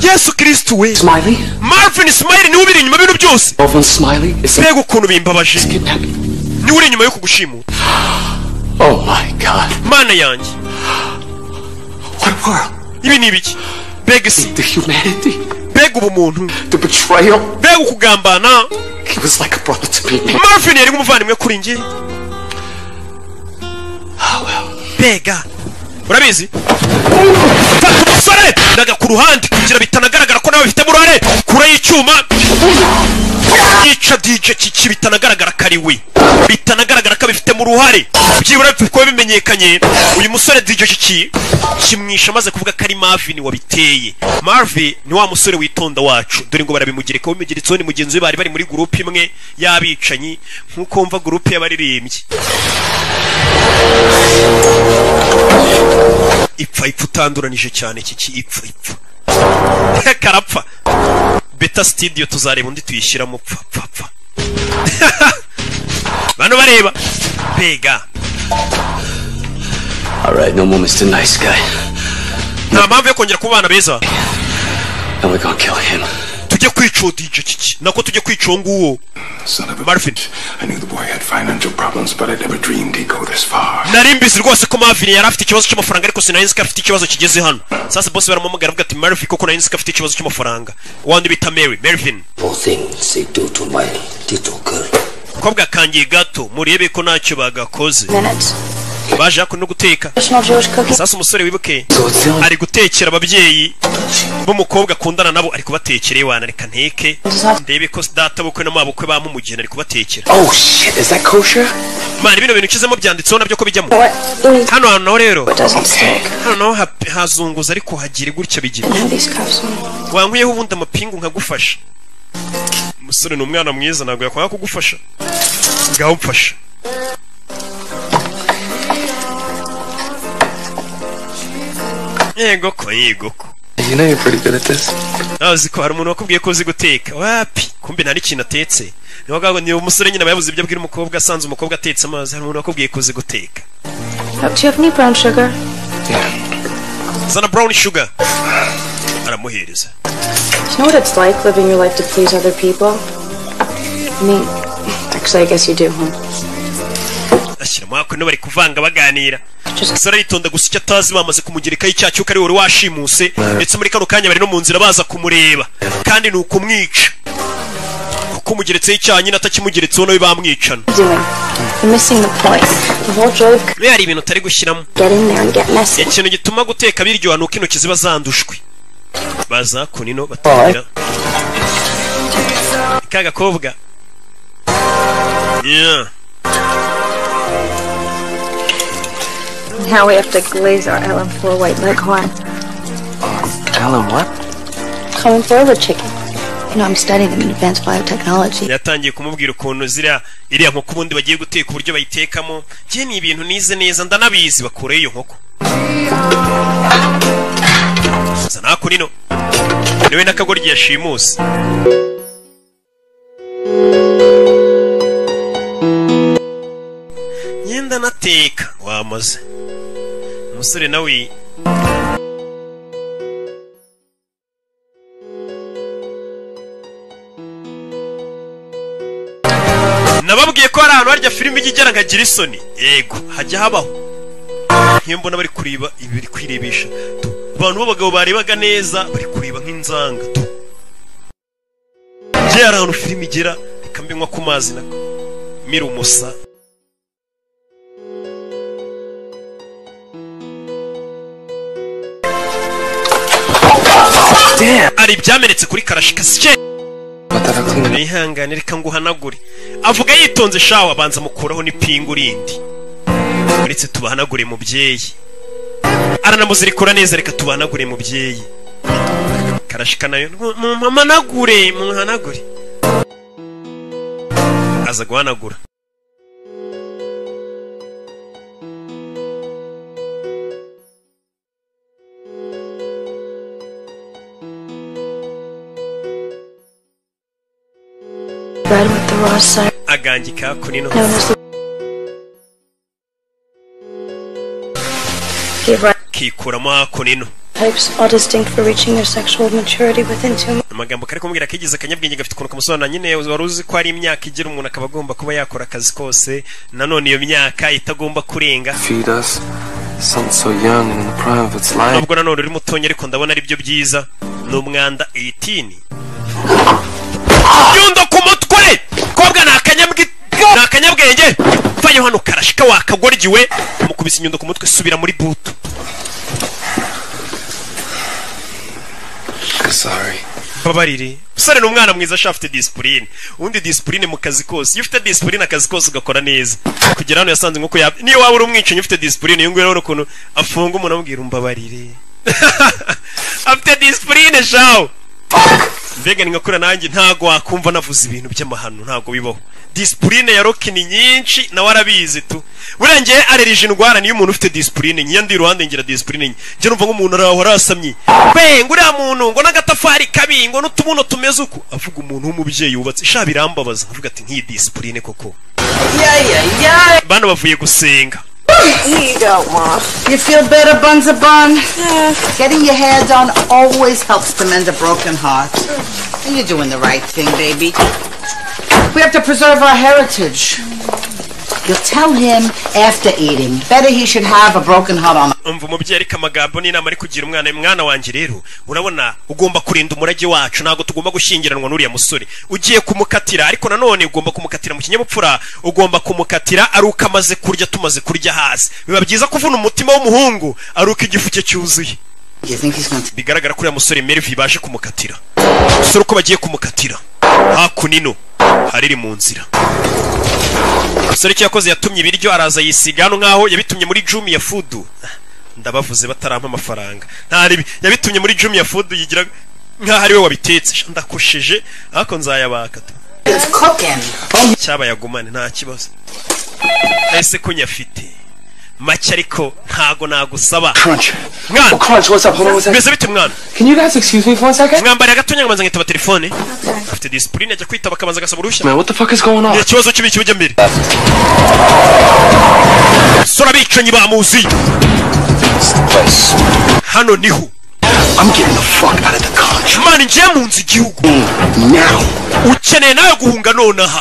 yesu kirisitu we smiley marvin smiley niwe ubiri inyuma y'ibintu byose Melvin Smiley is mbega ukuntu bimbabaje niwe uri inyuma yo kugushimuta Oh my god. mana yanjye What world? ibi ni ibiki mbega isi The humanity. mbega ubumuntu The betrayal. mbega ukugambana He was like a brother to me. marvin yari nk'umuvandimwe kuri njye mbega urabizi fata umusore ndaga ku ruhande kugira bitanagaragara ko nawe bifitemo uruhare kure y'icyuma yica dj kiki bitanagaragara ko ari we bitanagaragara ko abifitemo uruhare byibura bipfa kuba bimenyekanye uyu musore dj kiki kimwisha amaze kuvuga ko ari marvin wabiteye marvin ni wa musore witonda wacu dore ngo barabimugereka bimugeretseho ni mugenzi we bari bari muri gurupe imwe y'abicanyi nk'uko wumva gurupe y'abaririmbyi ipfa ipfa utanduranije cyane kiki ipfa ipfa karapfa beta studio tuzareba undi tuyishyiramo pfa pfa pfa bano bareba bega Alright, no more Mr. Nice Guy. nta mpamvu yo kongera kuba abana beza And we're gonna kill him. tujye kwica uwo DJ kiki nako tujye kwica uwo nguwo marvin had financial problems, but I never dreamed he'd go this far. nari mbizi rwose ko marvin yari afite ikibazo cy'amafaranga ariko sinari nzi ko afite ikibazo kigeze hano sasa bose baramuhamagara avuga ati marvin koko nari nzi ko afite ikibazo cy'amafaranga wandi bita mary marvin Poor thing they do to my little girl. kobwa kangiye gato murebe ko ntacyo bagakoze Minutes. baje hako no guteka sasa umusore wibuke ari gutekera ababyeyi b'umukobwa akundana nabo ari kubatekera iwana reka nteke ndebe ko data bukwe na mabukwe bamumugina ari kubatekera Oh shit, is that kosher? mana bino bintu nshizemo byanditseho nabyo ko bijyamo hano hantu naho rero hano naho hap- hazunguza ariko hagire gutya bigira wankwiyeho ubundi amapingu nkagufasha umusore ni umwana mwiza ntabwo yakwanga kugufasha ngaho mfasha yego ko yego ko You know you're pretty good at this. azi ko hari umuntu wakubwiye ko uzi guteka wapi kumbe nta n'ikintu atetse niyo ngaho ni umusore nyine aba yabuze ibyo abwira umukobwa asanze umukobwa atetse amazi hari umuntu wakubwiye ko uzi guteka Oh, do you have any brown sugar? zana brown sugar aramuhereza Do you know what it's like living your life to please other people? I mean, actually, I guess you do. Huh? ashyiramo hako niba bari kuvanga baganira sara aritonda gusa icyo atazi bamaze kumugerekaho icyaha cy'uko ari wari washimuse ndetse muri kano kanya bari no mu nzira baza kumureba kandi ni ukumwica kuko umugeretseho icyaha nyine atakimugeretseho nawe bamwicana Doing. You're missing the point. The whole joy of rero hari ibintu utari gushyiramo getting there and getting messy. ikintu gituma guteka biryoha ni uko intoki ziba zandushwe baza kunino batangira ka gakobwa Yeah. Now we have to glaze our LM4 white leghorn. Alan, what? Coming forward, chicken. You know, I'm studying them in advanced biotechnology. yatangiye kumubwira ukuntu ziriya iriya nkoko ubundi bagiye guteka uburyo bayitekamo njye ni ibintu nize neza ndanabizi bakureho iyo nkoko zana haku nino niwe n'akagoryi yashimuse ngenda nateka wamaze umusore nawe nababwiye ko hari ahantu harya filime ijya igera nkagira isoni yego hajya habaho nk'iyo mbona bari kureba ibi biri kwirebesha tu abantu b'abagabo barebaga neza bari kureba nk'inzanga tu njye hari ahantu filime igera reka mbe nywa ku mazi nako mira umusa ari ibyamenetse kuri karashika sikeye ihangane reka nguhanagure avuga yitonze shawa abanza mukuraho n'ipingu rindi uretse tubahanagure mubyeyi aranamuzirikura neza reka tubahanagure mubyeyi karashika nayo mumanagure muhanagure aza guhanagura Bad with the raw side. agangika kuri no Known as the. He writes kikuramo akonino types all distinct for reaching their sexual maturity within two months. amagambo kari kumubwira kagize akanyabwenge gafite ukuntu kamusobanura nyine wari uzi ko hari imyaka igira umuntu akaba agomba kuba yakora akazi kose nanone iyo myaka itagomba kurenga Feed us. Something so young and in the prime of its life. nubwo nanone uri mutonya ariko ndabona ari byo byiza ni umwanda 18 yundo ku mutwe kobwa ni akanyabwi ni akanyabwenge vayo hano karashika wakagoryiwe mukubise inyundo ku mutwe subira muri butu Sorry. babarire musore ni umwana mwiza sha afite disipurine ubundi disipurine mu kazi kose iyo ufite disipurine akazi kose ugakora neza kugira hano yasanze nk'uko yaba niyo waba uri umwicanyi ufite disipurine iyo nguyu urabona ukuntu afunga umuntu amubwira umbabarire afite disipurine shawu mbega ni nkakura nanjye ntabwo wakumva navuze ibintu by'amahano ntabwo bibaho disipurine ya roki ni nyinshi nawe arabizi tu buriya ngewe arerije indwara niyo umuntu ufite disipurine nke iyo ndi iruhande ngira disipurine nke njye numva nk'umuntu araho arasamye be nguriya muntu ngo n'agatafari kabi ngo n'utubuno tumeze uko avuga umuntu w'umubyeyi wubatse sha birambabaza avuga ati nk'iyi disipurine koko bano bavuye gusenga you go, Mom. You feel better, Bunza Bun? Getting your hair done always helps to mend a broken heart. And you're doing the right thing, baby. We have to preserve our heritage. You'll tell him after eating. Better he should have a broken heart on umva umubyeyi ariko amagambo n'inama ari kugira umwana mwana wanjye rero urabona ugomba kurinda umurage wacu ntabwo tugomba gushyingiranwa n'uriya musore ugiye kumukatira ariko nanone ugomba kumukatira mu kinyabupfura ugomba kumukatira ari uko amaze kurya tumaze kurya hasi biba byiza kuvuna umutima w'umuhungu ari uko igifu cye cyuzuye bigaragara ko uriya musore merivi baje kumukatira dusore uko bagiye kumukatira hakunino hariri mu nzira umusore icyo yakoze yatumye ibiryo araza yisiga hano nk'aho yabitumye muri jumiya fudu ndabavuze batarampa amafaranga ntaribi yabitumye muri jumiya fudu yigira nk'aho ari we wabitetse Sha, ndakosheje ariko nzayabaka tu cyaba yagumane nta kibazo ese ko nyafite make ariko ntago nagusaba mwana mbese bite mwana Can you guys excuse me for a second? mwambari agatonya nkabanza nkitaba telefone afite disipurine ajya kwitaba akabanza agasaba uruhushya Man, what the fuck is going on? ni ikibazo kibi kijya mbere sora abicanyi bamuzi hano niho mani ngiye mu nzu igihugu ukeneye nawe guhunga nonaha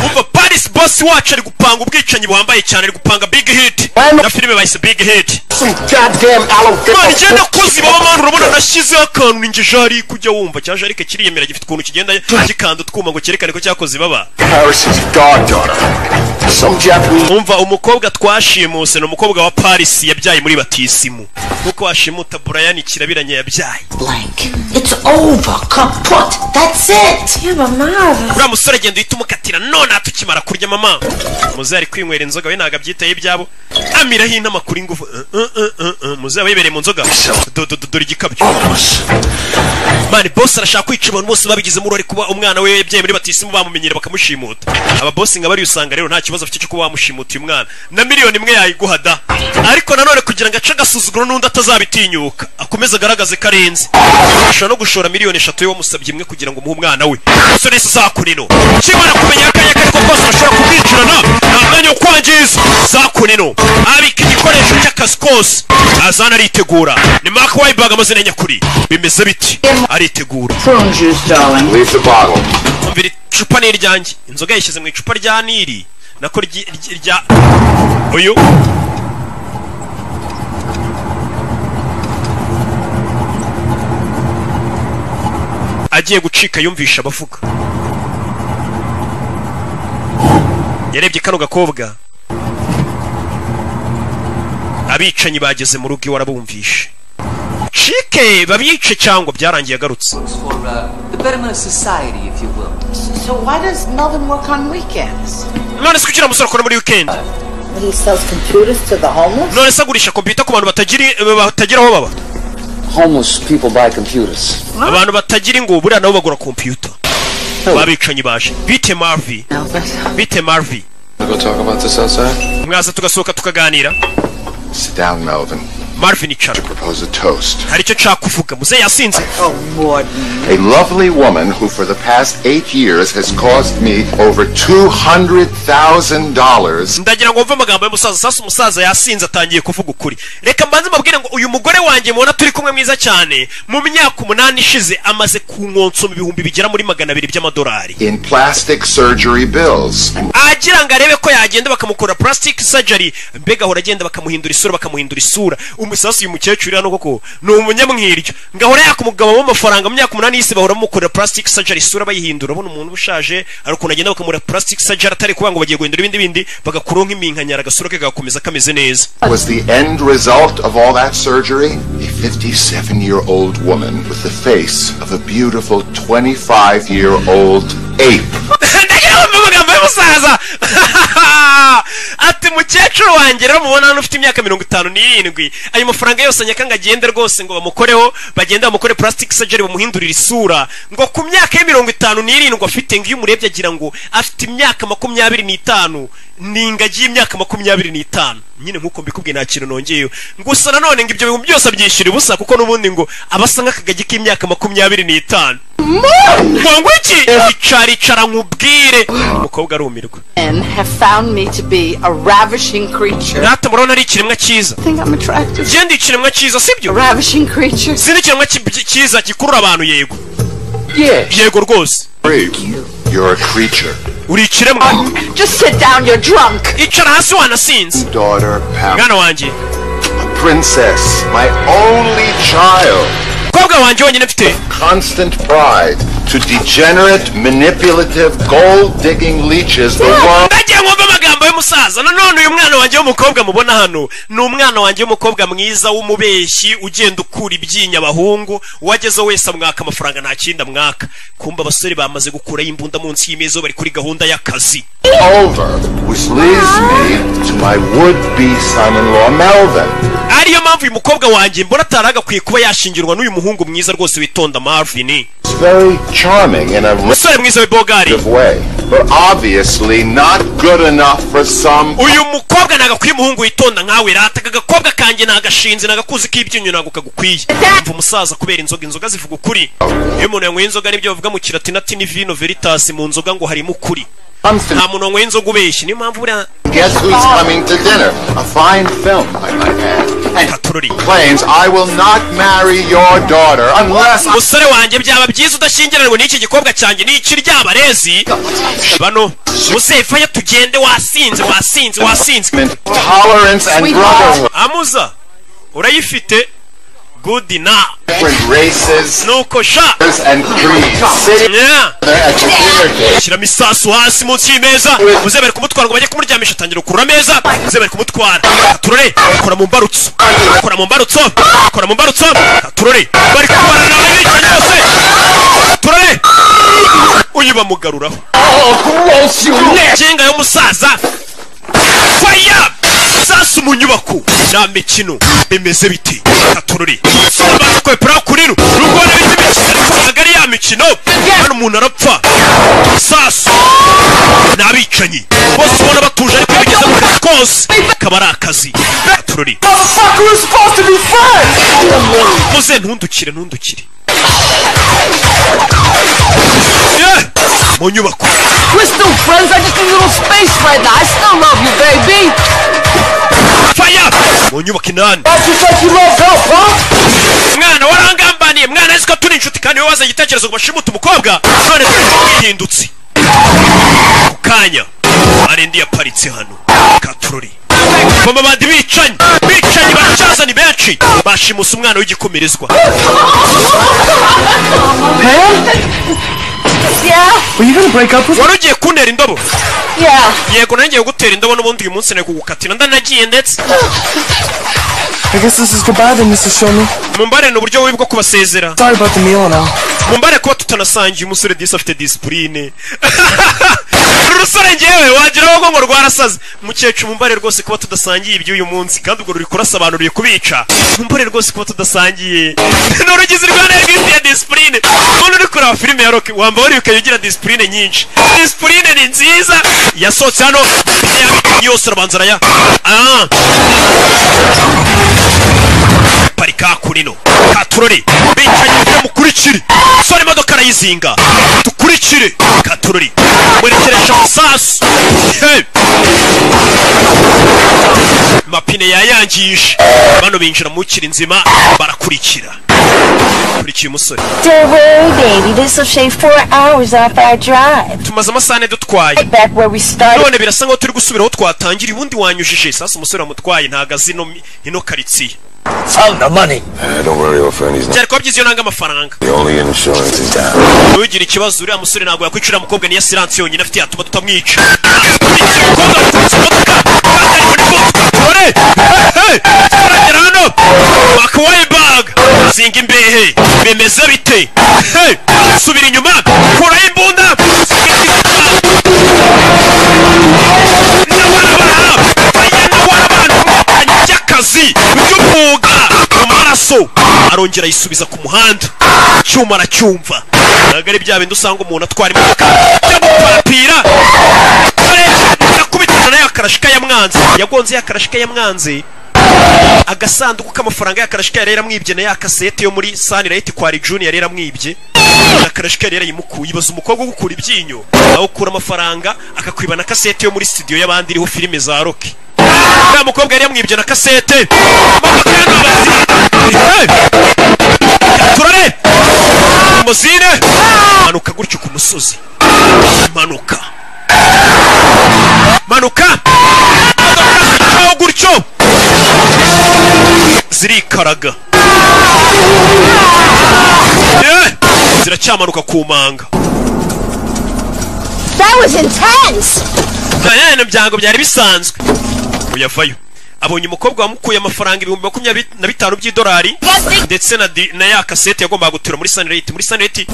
umva paris boss wacu ari gupanga ubwicanyi buhambaye cyane ari gupanga big hit na filime bahise big hit mani ngiye nakoze baba mani urabona nashyizeho akantu ninjye jari kujya wumva cya jarike kiriyemera gifite ukuntu kigenda gikanda utwuma ngo cyerekane ko cyakoze baba Paris's goddaughter. Some Japanese. umva umukobwa twashimuse ni umukobwa wa paris yabyaye muri batisimu nkuko washimuta brian kirabiranye yabyaye It's over, kaput. That's it. Yeah, but Mom. uriya musore agenda uhita umukatira none aha tukimara kurya mama muzehe ari kwinywera inzoga we ntabwo abyitaye ibyabo amiraho inama kuri ngufu Uh, uh, uh, uh, uh. muzehe aba yibereye mu nzoga Do- do- do- dore igikabyo mani bosi arashaka kwica abantu bose babigizemo uruhare kuba umwana we yabyaye muri batisimu bamumenyere bakamushimuta aba bosi nka bariya usanga rero nta kibazo afite cyo kuba wamushimuta uyu mwana na miliyoni imwe yayiguha da ariko nanone kugira ngo ace agasuzuguro n'undi atazabitinyuka akomeze agaragaze ko arenze ashobora no gushora miliyoni eshatu we wamusabye imwe kugira ngo umuhe umwana we so nese zakunino kimara kumenya akanya ko ariko kose bashobora kumwicirana nta mwanya wo kwangiza zakunino abika igikoresho cy'akazi kose azana aritegura ni mark wayibag amazina ya nyakuri bimeze biti aritegura prune juice, darling. Leave the bottle. umvira icupa ni iryanjye inzoga yayishyize mu icupa rya nili nako ryi- ryi- rya uyu agiye gucika yumvisha abavuga yarebye kano gakobwa abicanyi bageze mu rugo iwe arabumvishe babireke babice cyangwa byarangiye agarutse for uh, the betterment of society, if you will. So why does Melvin work on weekends? none se kuki uriya musore akora muri weekend He sells computers to the homeless? none se agurisha kompiyuta ku bantu batagiri- batagira aho baba Homeless people buy computers. abantu batagira ngo buriya nabo bagura kompiyuta babicanyi baje bite marvi bite marvi Wanna go talk about this outside? mwaza tugasohoka tukaganira Sit down, Melvin. marvin icara Propose a toast. hari icyo nshaka kuvuga muzehe yasinze A lovely woman who for the past eight years has cost me over $200,000. ndagira ngo wumve amagambo y'umusaza sasa umusaza yasinze atangiye kuvuga ukuri reka mbanze mbabwire ngo uyu mugore wanjye mubona turi kumwe mwiza cyane mu myaka umunani ishize amaze kunkonsoma ibihumbi bigera muri magana abiri by'amadolari In plastic surgery bills. agira ngo arebe ko yagenda bakamukora plastic surgery mbega ahora agenda bakamuhindura isura bakamuhindura isura umusasu uyu mukecuru hano koko ni umunyamwiryo ngo ahora yaka umugabo w'amafaranga mu myaka umunani y'isi bahora bamukorera plastic surgery isura bayihindura abona umuntu uba ushaje hari ukuntu agenda bakamura plastic surgery atari kuvuga ngo bagiye guhindura ibindi bindi bagakuraho nk'iminkanyara agasura ke gakomeza kameze neza Was the end result of all that surgery? A 57 year old woman with the face of a beautiful 25 year old ape. mu magambo y'umusaza ati mukecuru wanjye rero mubona hano ufite imyaka mirongo itanu n'irindwi ayo mafaranga yose nyakanga agende rwose ngo bamukoreho bagende bamukore plastic surgery bamuhindurire isura ngo ku myaka ye mirongo itanu n'irindwi afite ngo iyo umurebye agira ngo afite imyaka makumyabiri n'itanu ni ingagi y'imyaka makumyabiri n'itanu nyine nk'uko mbikubwiye nta kintu nongeyeho gusa nanone ngo ibyo bintu byose abyishyura ubusa kuko n'ubundi ngo aba asa nk'akagagi k'imyaka makumyabiri n'itanu ngo ngwiki icara icara nkubwire umukobwa arumirwa Men have found me to be a ravishing creature. natwe murabona ari ikiremwa cyiza genda ikiremwa cyiza sibyo zindi ikiremwa ki- cyiza gikurura abantu yego yego rwose You're a creature. uri ikiremwa Just sit down, you're drunk. icara hasi wanasinze Daughter Pam. mwana wanjye Princess. My only child. mukobwa wanjye wenyine mfite Constant pride to degenerate, manipulative, gold digging leeches the world. ndagiye mwumva amagambo y'umusaza nanone uyu mwana wanjye w'umukobwa mubona hano ni umwana wanjye w'umukobwa mwiza w'umubeshyi ugenda ukura ibyinya abahungu uwagezeho wese amwaka amafaranga nta kindi amwaka kumva abasore bamaze gukuraho imbunda munsi y'imeza bari kuri gahunda y'akazi Over, which leads me to my would be son in law, Melvin. ariyo mpamvu uyu mukobwa wanjye mbona atari agakwiye kuba yashingirwa n'uyu muhungu mwiza rwose witonda marvin It's very charming in a umusore mwiza w'ibogari way, but obviously not good enough for some. uyu mukobwa nagakwiye umuhungu witonda nkawe rata aka gakobwa kanjye nagashinze nagakuzi k'ibyinyo ntabwo kagukwiye umva umusaza kubera inzoga inzoga zivuga ukuri iyo umuntu yanyweye inzoga nibyo bavuga mu kiratinati ni vino veritas mu nzoga ngo harimo ukuri nta muntu wanyweye inzoga ubeshye niyo mpamvu buriya Guess who's coming to dinner? A fine film, I might add. And claims I will not marry your daughter unless I umusore wanjye byaba byiza udashyingiranwe n'iki gikobwa cyanjye n'iki ry'abarezi bano musefayo tugende wasinze wasinze wasinze tolerance and brotherhood. amuza urayifite good na Different races nuko sha and creeds sitting Yeah. there at the dinner table. shyiramo isasu hasi munsi y'imeza muze bari kumutwara ngo bajye kumuryamisha atangira kurura ameza muze bari kumutwara turore kora mu mbarutso kora mu mbarutso kora mu mbarutso turore bari kubarana abicanyi bose turore uyu bamugaruraho kinga y'umusaza faya sasu mu nyubako nta mikino bimeze biti turore sobanura kwepera kurira nubwo wari bita imikino ntabwo ari ya mikino hano umuntu arapfa sasu ni abicanyi bose ubona batuje ariko iyo bigeze mu kazi kose kaba ari akazi turore muze ntundukire ntundukire Yeah! mu nyubako We're still friends. I just need a little space right now. I still love you, baby. faya mu nyubako inani mwana warangambaniye mwana azi ko turi inshuti kandi wowe wazanye igitekerezo ngo bashimuta umukobwa none turi inshuti ihindutse ku kanya arendi yaparitse hano katurori bamabandi bicanyi bicanyi baracaza ni benshi bashimusa umwana w'igikomerezwa yeah Were you gonna break up with wari ugiye kuntera indobo Yeah. yego nanjye gutera indobo n'ubundi uyu munsi nari kugukatira ndanagiye ndetse I guess this is goodbye then, Mr. Showman. mumbare ni uburyo bubi bwo kubasezera Sorry about the meal now. mumbare kuba tutanasangiye umusore disi afite disipurine uru rusore ngewe wagira ahubwo ngo rwarasaze mukecuru mumbare rwose kuba tudasangiye iby'uyu munsi kandi ubwo ruri kurasobanuriye kubica mumbare rwose kuba tudasangiye ni urugizi rwa nayo rwite ya disipurine umuntu uri kureba filime ya roki wamba wariyukaye ugira disipurine nyinshi disipurine ni nziza yasohotse hano yose arabanza araya Ah. parika kunino katurori bicaye imbere mukurikire sora imodoka arayizinga dukurikire katurori mwerekereje amasasu Hey! mapine yayangije bano binjira mu kiri nzima barakurikira kurikiye umusore Don't worry, baby. This'll shave four hours off our drive. tumaze amasaha ane dutwaye Right back where we started. none birasa nkaho turi gusubira aho twatangiriye ubundi wanyujije sasa umusore wamutwaye ntago azi ino ino karitsiye Found the money. don't worry, old friend. He's not byari kuba byiza iyo nanga amafaranga the only insurance is down. nugira ikibazo uriya musore ntabwo yakwicira mukobwa niyo siransi yonyine afite yatuma tutamwica turagera hano wakawaye baga zinga imbehe bimeze bite Hey! subira inyuma kuraho imbunda akazi ry'umwuga mu maraso arongera ayisubiza ku muhanda icyuma aracyumva ntabwo ari bya bindi usanga umuntu atwara imodoka yamupapira akubitana nayo akarashika yamwanze yagonze ya karashika yamwanze agasanduku k'amafaranga ya karashika yari yaramwibye na ya kasete yo muri sanirayiti kwa rijuni yari yaramwibye na karashika yari yayimukuye ibaza umukobwa ugukura ibyinyo nawe ukura amafaranga akakwiba na kasete yo muri studio y'abandi iriho filime za roki ya mukobwa yari yamwibye na kasete turare muzine manuka gutyo ku musozi manuka manuka aho gutyo zirikaraga Eh, ziracyamanuka ku manga That was intense. ibintu byango byari bisanzwe uyavayo abonye umukobwa wamukuye amafaranga ibihumbi makumyabiri na bitanu by'idolari ndetse na, di- na ya kasete yagombaga gutura muri sanirayiti muri sanirayiti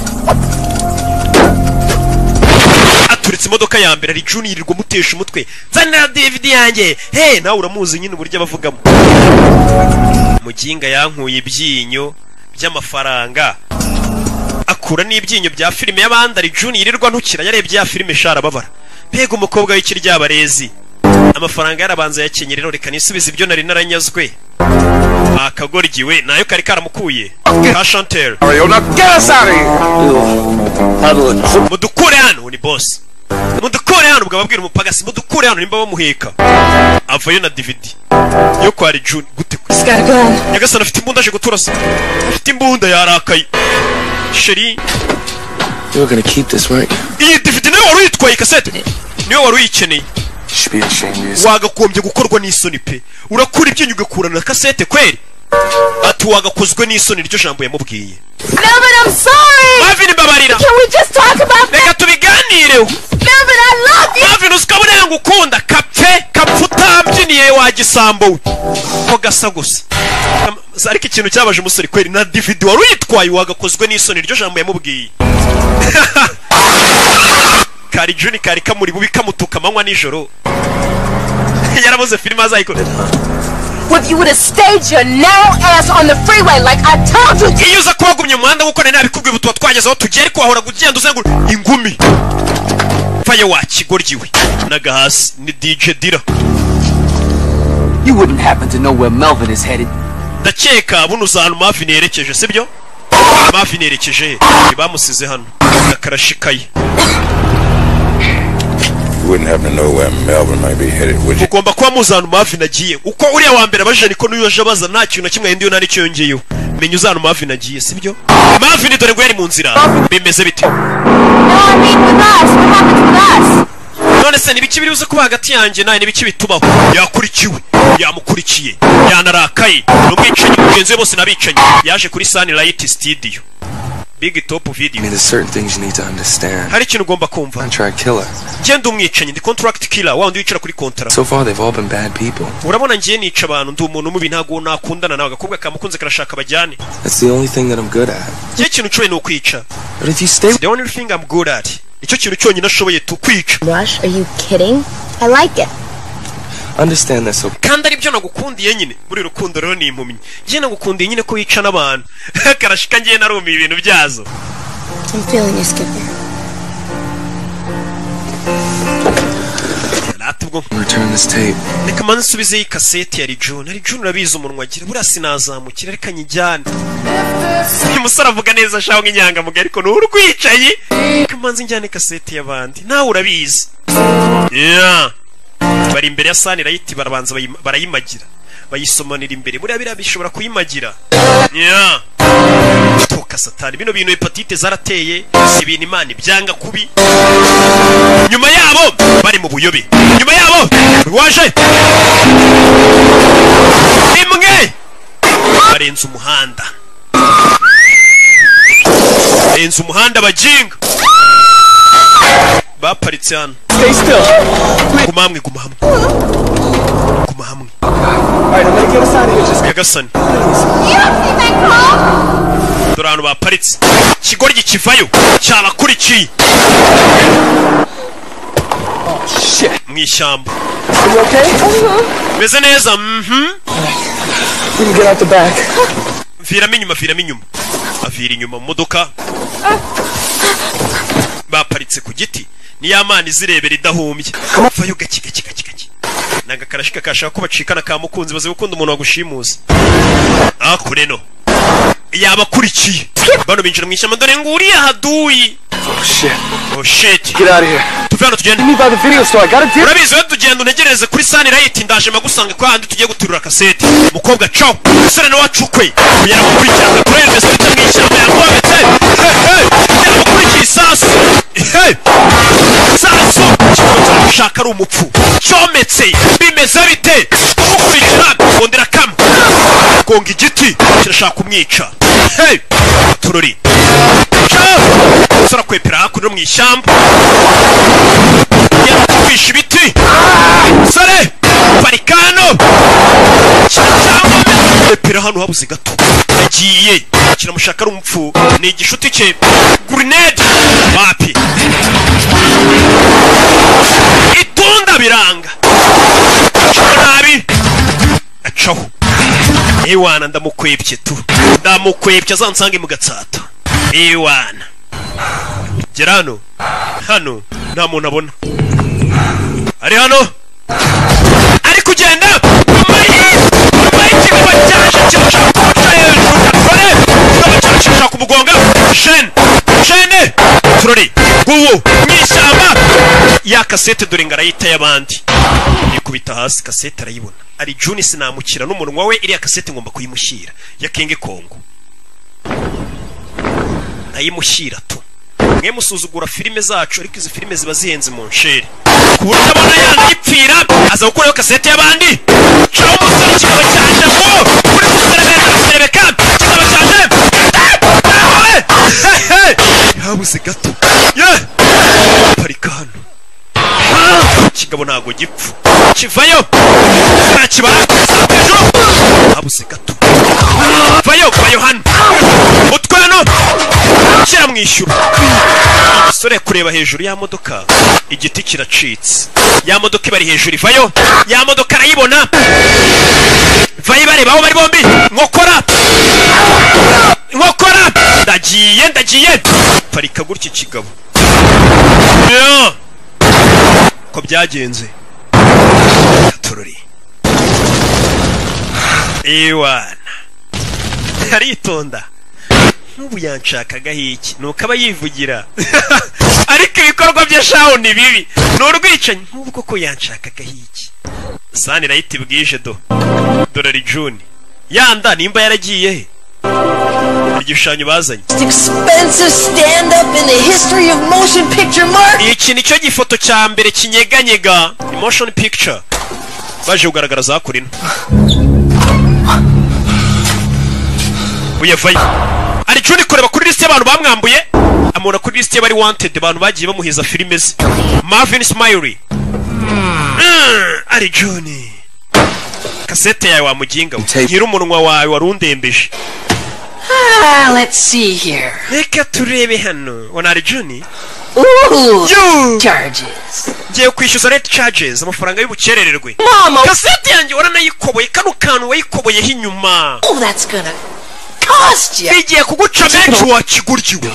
aturitse imodoka ya mbere ari juni yirirwa amutesha umutwe nzanira dividi yanjye he nawe uramuzi nyine uburyo abavugamo muginga yankuye ibyinyo by'amafaranga akura n'ibyinyo bya filime y'abandi ari juni yirirwa ntukira yarebye ya filime shara ababara mbega umukobwa w'ikiryabarezi amafaranga yarabanza yakenyera rero reka nisubize ibyo nari naranyazwe akagoryiwe nayo kari karamukuye ka chantel mudukure hano ni boss mudukure hano ubwo ababwira umupagasi mudukure hano nimba bamuheka avayo na dividi yo kwa rijuni gute nyagasani afite imbunda aje guturasa afite imbunda yarakaye sheri You were gonna keep this, right? iyi dividi niwe wari uyitwaye kasete niwe wari uyikeneye You should be ashamed of yourself. wagakombye gukorwa n'isoni pe urakura ibyinyo ugakurana na kasete kweri ati wagakozwe n'isoni iryo jambo yamubwiye Melvin, I'm sorry. Marvin, Babarira. Can we just talk about that? reka tubiganireho Melvin, I love you. Marvin usika burya ngukunda kapfe kapfe utabyiniye wa gisambo we ko gasa gusa Am- ariko ikintu cyabaje umusore kweri na dividi wari uyitwaye wagakozwe n'isoni iryo jambo yamubwiye kari juni kari kamuri bubi kamutuka amanywa nijoro yarabuze filime azayikora If you would have stayed your narrow ass on the freeway like I told you iyo uza kuba wagumye umuhanda kuko nari nabikubwiye ubu tuba twageze aho tugiye ariko wahora ugenda uzenguruka ingumi vayo wa kigoryiwe naga hasi ni dj dira You wouldn't happen to know where Melvin is headed. ndakeka buno uza ahantu mafini yerekeje sibyo mafini yerekeje he ntibamusize hano akarashikaye You wouldn't happen to know where Melvin might be headed, would you? ugomba kuba muzi ahantu mafini agiye uko uriya wa mbere abajije niko n'uyu aje abaza nta kintu na kimwe yindi yona nicyo yongeyeho menya uzi ahantu mafini agiye sibyo mafini dore ngo yari mu nzira bimeze bite none se nibiki biri buze kuba hagati yanjye nawe nibiki bitubaho yakurikiwe yamukurikiye yanarakaye ni umwicanyi mugenzi we bose n'abicanyi yaje kuri sanirayiti sitidiyo big top video I mean, there's certain things you need to understand. hari ikintu ugomba kumva Contract killer. genda umwicanyi ndi contract killer wa wundi wicara kuri kontara So far, they've all been bad people. urabona ngiye nica abantu ndi umuntu mubi ntabwo nakundana nawe agakobwa kamukunze karashaka bajyane That's the only thing that I'm good at. igihe ikintu nshoboye ni ukwica But if you stay, the only thing I'm good at nicyo kintu cyonyine ashoboye tu kwica Rush, are you kidding? I like it. understand that. So kandi aribyo nagukundiye nyine muri rukundo rero ni impumyi njye nagukundiye nyine ko wica n'abantu karashika ngiye narumiye ibintu byazo I'm feeling you, Skipper. rata ubwo return this tape. reka manza nsubizeho iyi kaseti ya rijuni rijuni urabizi umunwa agira buriya sinazamukira reka nyijyane uyu musore avuga neza ashaka nk'inyangamugayo ariko ni urwicaye reka manza njyane kaseti y'abandi nawe urabizi Yeah. bari imbere ya sani rayiti barabanza bayima- barayimagira bayisomanira imbere buriya biriya bishobora kuyimagira Yeah. tuka satani bino bintu hepatite zarateye si ibintu imana ibyanga kubi nyuma yabo bari mu buyobe nyuma yabo waje imwe barenze umuhanda barenze umuhanda bajinga baparitse hano guma hamwe guma hamwe guma hamwe nyagasani dore ahantu baparitse ikigoryi kivayo cyabakurikiye mu ishyamba bimeze neza mhm We can get out the back. viramo inyuma viramo inyuma avira inyuma mu modoka baparitse ku giti niyo amana izirebera idahumbye vayo gake gake gake gake ni agakarashika kashaka ko bacikana ka mukunzi bazi gukunda umuntu wagushimuza akure no yabakurikiye bano binjira mu ishyamba dore ngo uriya haduyi oh shit Get out of here. tuve hano tugende Me by the video store. I got a deal. urabizi rero tugenda untegereze kuri sani rayiti ndaje magusanga kwa handi tugiye guterura kasete mukobwa cawo musore nawe acukwe kugera gukurikirana kurerwe sita mu ishyamba yakubabitse kugera gukurikiye isasu Hey! isasu kikunzira gushaka ari umupfu cometse bimeze bite kukurikira kongera kamwe gonga igiti kirashaka kumwica Hey! turori Cawo! musore akwepera hakuno mu ishyamba kwisha ibiti sare parikano epera hano habuze gato yagiye kiramushaka ari umupfu ni igishuti cye gurinede wapi itunda biranga acaho nabi acaho ewana ndamukwebye tu ndamukwebye azansange mu gatsata ewana gera hano hano nta muntu abona ari hano ari kugenda nyuma y'i- nyuma y'ikibuga cyaje kirashaka kumuca hejuru kare kikaba cyashaka kumugonga shene shene turori gubu mu ishyamba ya kasete dore ngo arayita y'abandi ikubita hasi kasete arayibona ari juni sinamukira n'umunwa we iriya kasete ngomba kuyimushyira ya kenge kongo ndayimushyira tu mwe musuzugura filime zacu ariko izi filime ziba zihenze mu nsheri ku buryo abona yanga ipfira aza gukuraho kasete y'abandi caho umusore kikaba cyaje ngo uri guserebeka guserebeka kikaba cyaje nawe yabuze gato ye parika hano Ah! kigabo ntago gipfa kivayo nakibara hejuru habuze gato vayo vayo hano utwe hano shyira mu ishyura umusore kureba hejuru ya modoka igiti kiracitse ya modoka ibari hejuru ivayo ya modoka arayibona vayo ibareba aho bari bombi nkokora nkokora ndagiye ndagiye parika gutya ikigabo Yeah. ko byagenze tururi iwana aritonda nk'ubu yanshakagaho iki nuko aba yivugira ariko ibikorwa bya shaho ni bibi ni urwicanyi nk'ubu koko yanshakagaho iki sani rayiti bwije do dorari juni yanda nimba yaragiye he igishushanyo bazanye Expensive stand-up in the history of motion picture mark. iki nicyo gifoto cya mbere kinyeganyega emotion picture baje kugaragara kuri ino uyafaye hari icyo uri kureba kuri lisite y'abantu bamwambuye amubona kuri lisite y'abari wanted abantu bagiye bamuheza filime ze marvin smiley Mm, ari joni kasete yawe wamuginga we nyir'umunwa wawe warundembeje Ah, let's see here. reka turebe hano ubona ari joni Ooh, Yo! charges. ngiye kwishyuza rent charges amafaranga y'ubukerererwe Mama! kasete yanjye waranayikoboye kano kantu wayikoboyeho inyuma Oh, that's gonna cost you. igiye kuguca menshi wakiguryiwe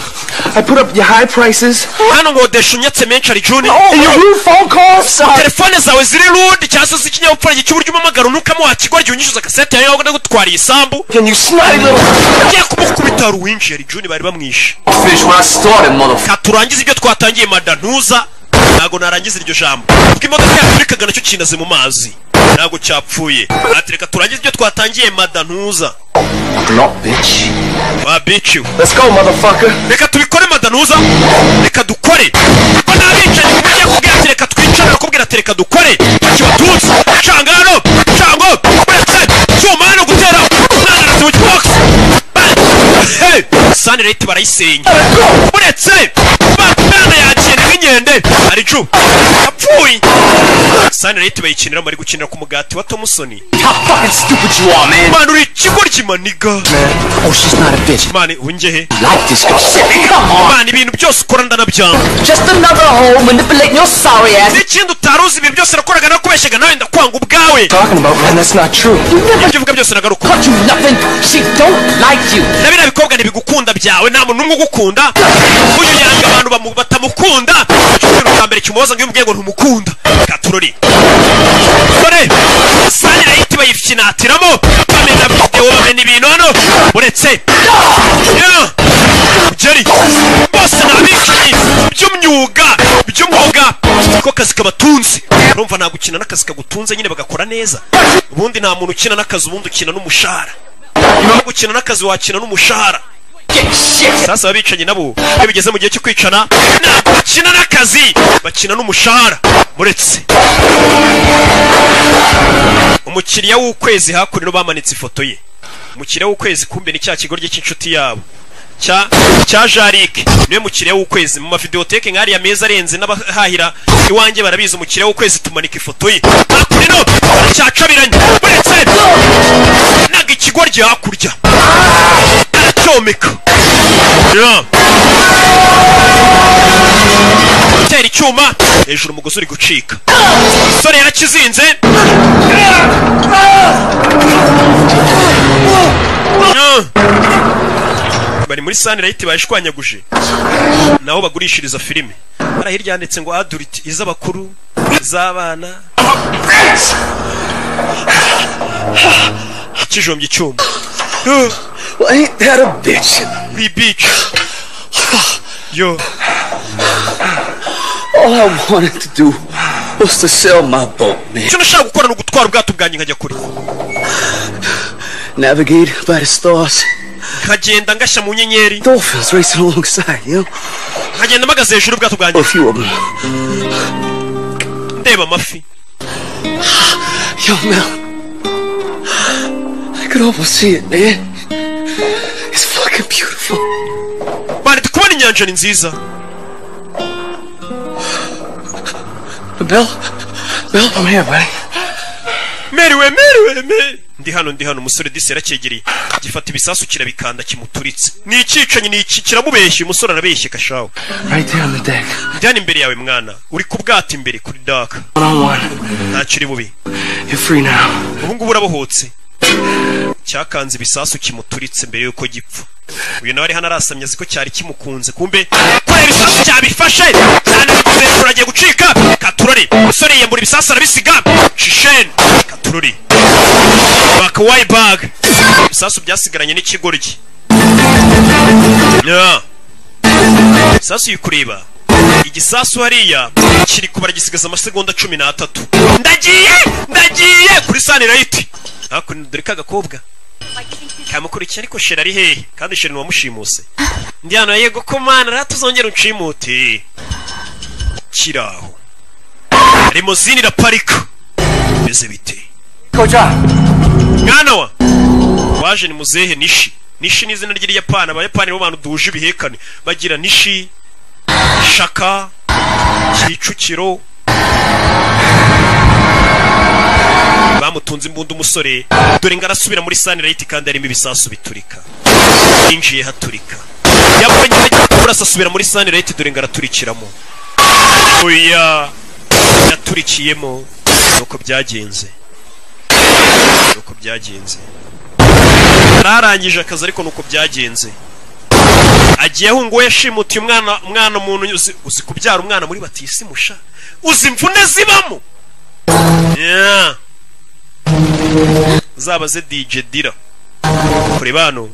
I put up your high prices. hano nkodesha unyatse menshi ari juni And your rude phone calls are- telefone zawe ziri rude cyangwa se z'ikinyabupfura gica uburyo umpamagara unukamo wakigoryi unyishyuza kasete yawe wabona gutwara isambu ugiye kumukubita hari uwinjiye ari juni bari bamwishe Finish what I started, motherfucker. Ka turangize ibyo twatangiye mada ntuza ntabwo narangiza iryo jambo ubwo imodoka yatulikaga nacyo kinaze mu mazi ntabwo cyapfuye ati reka turangize ibyo twatangiye mada ntuza Block, bitch. wa bici we Let's go, motherfucker. reka tubikore madanuza reka dukore kuko n'abicanyi mugiye kubwira ati reka twicara bakubwira ati reka dukore ntacyo batutsi cangano cango uretse cyuma hano gutera nananasi mu kibox sanirayiti barayisenya uretse bana yakenda nk'inkende hari cu yapfuye sanirayiti bayikinira bari gukinira ku mugati wa tomusoni man uri ikigoryi maniga Oh, she's not a bitch. man ubu ngehe Like this girl. Imana ibintu byose ukora ndanabyanga Just another hole manipulating your sorry ass. n'ikindi utaruzi ibintu byose nakoraga nakubeshyaga nawe ndakwanga ubwawe Talking about, man, that's not true. ibyo uvuga byose nagaruka Nothing. She don't like you. na biriya bikobwa ntibigukunda byawe nta muntu n'umwe ugukunda uyu yanga abantu bamu- batamukunda icyo kintu cya mbere kimubaza ngo iyo umubwiye ngo ntumukunda reka turore dore sani rayiti bayifyinatiramo bamena videwo bamena ibintu hano uretse Yeah! jeri bose ni abicanyi by'umyuga by'umwuga ko akazi kabatunze urumva nta gukina n'akazi kagutunze nyine bagakora neza ubundi nta muntu ukina n'akazi ubundi ukina n'umushahara niba gukina n'akazi wakina n'umushahara sasa abicanyi nabo iyo bigeze mu gihe cyo kwicana ntabwo bakina n'akazi bakina n'umushahara muretse umukiriya w'ukwezi hakuno bamanitse ifoto ye umukiriya w'ukwezi kumbe ni cya kigoryi cy'inshuti yabo cya cya jarike niwe mukiriya w'ukwezi mu mavideoteke nk'ariya meza arenze n'abahahira iwanjye barabizi umukiriya w'ukwezi tumanika ifoto ye hakurino aracyacabiranye uretse naga ikigoryi hakurya aracyomeka Yeah. gutera icyuma hejuru umugozi uri gucika sore yarakizinze Yeah. bari muri sanirayiti bayishwanyaguje naho bagurishiriza filime hariya hirya handitse ngo aduriti iz'abakuru iz'abana kijombye icyuma Well, ain't that a bitch? We bitch. Yo. All I wanted to do was to sell my boat, man. icyo nashaka gukora ni ugutwara ubwato bwanjye nkajya kure Navigate by the stars. nkagenda ngashya mu nyenyeri Dolphins racing alongside, you know? nkagenda mpagaze hejuru y'ubwato bwanjye A few of them. ndeba amafi Yo, Mel. I could almost see it, man. It's fucking beautiful. bari kubona inyanja ni nziza Bill? Bill, I'm here, buddy. meriwe meriwe meri ndi hano ndi hano umusore disi yarakegeriye gifata ibisasu kirabikanda kimuturitse ni ikicanyi ni iki kiramubeshye umusore arabeshye kashawe Right there on the deck. njyana imbere yawe mwana uri ku bwato imbere kuri daka One on one. ntacyo uri bubi You're free now. ubu ngubu urabohotse cyakanze ibisasu kimuturitse mbere y'uko gipfa uyu nawe ari hano arasamye azi ko cyari kimukunze kumbe kubera ibisasu cyabifashe cyane hejuru agiye gucika katurori umusore yiyambura ibisasu arabisiga shisheni katurori bakawayi baga ibisasu byasigaranye n'ikigoryi Yeah. ibisasu yikureba igisasu hariya kiri kubara gisigaza amasegonda cumi n'atatu ndagiye ndagiye kuri sanirayiti hakuno dore ka gakobwa kamukurikiye ariko sheri ari hehe kandi sheri wamushimuse ndi hano yego ko mana rata uzongera unshimute kiraho rimozini iraparika bimeze bite mwana wa waje ni muzehe nishi nishi ni izina ry'iriyapani abayapani bo bantu duhuje ibihekane bagira nishi shaka kicukiro bamutunze imbunda umusore dore ngo arasubira muri sanirayiti kandi harimo ibisasu biturika yinjiye haturika yabagize ajya kurasa asubira muri sanirayiti dore ngo araturikiramo oya yaturikiyemo nuko byagenze nuko byagenze ararangije akazi ariko nuko byagenze agiye ahunguwe yashimutiye umwana umwana umuntu uzi, uzi kubyara umwana muri batisi musha uzi imvune zibamo Yeah. zaba ze dj dira kureba hano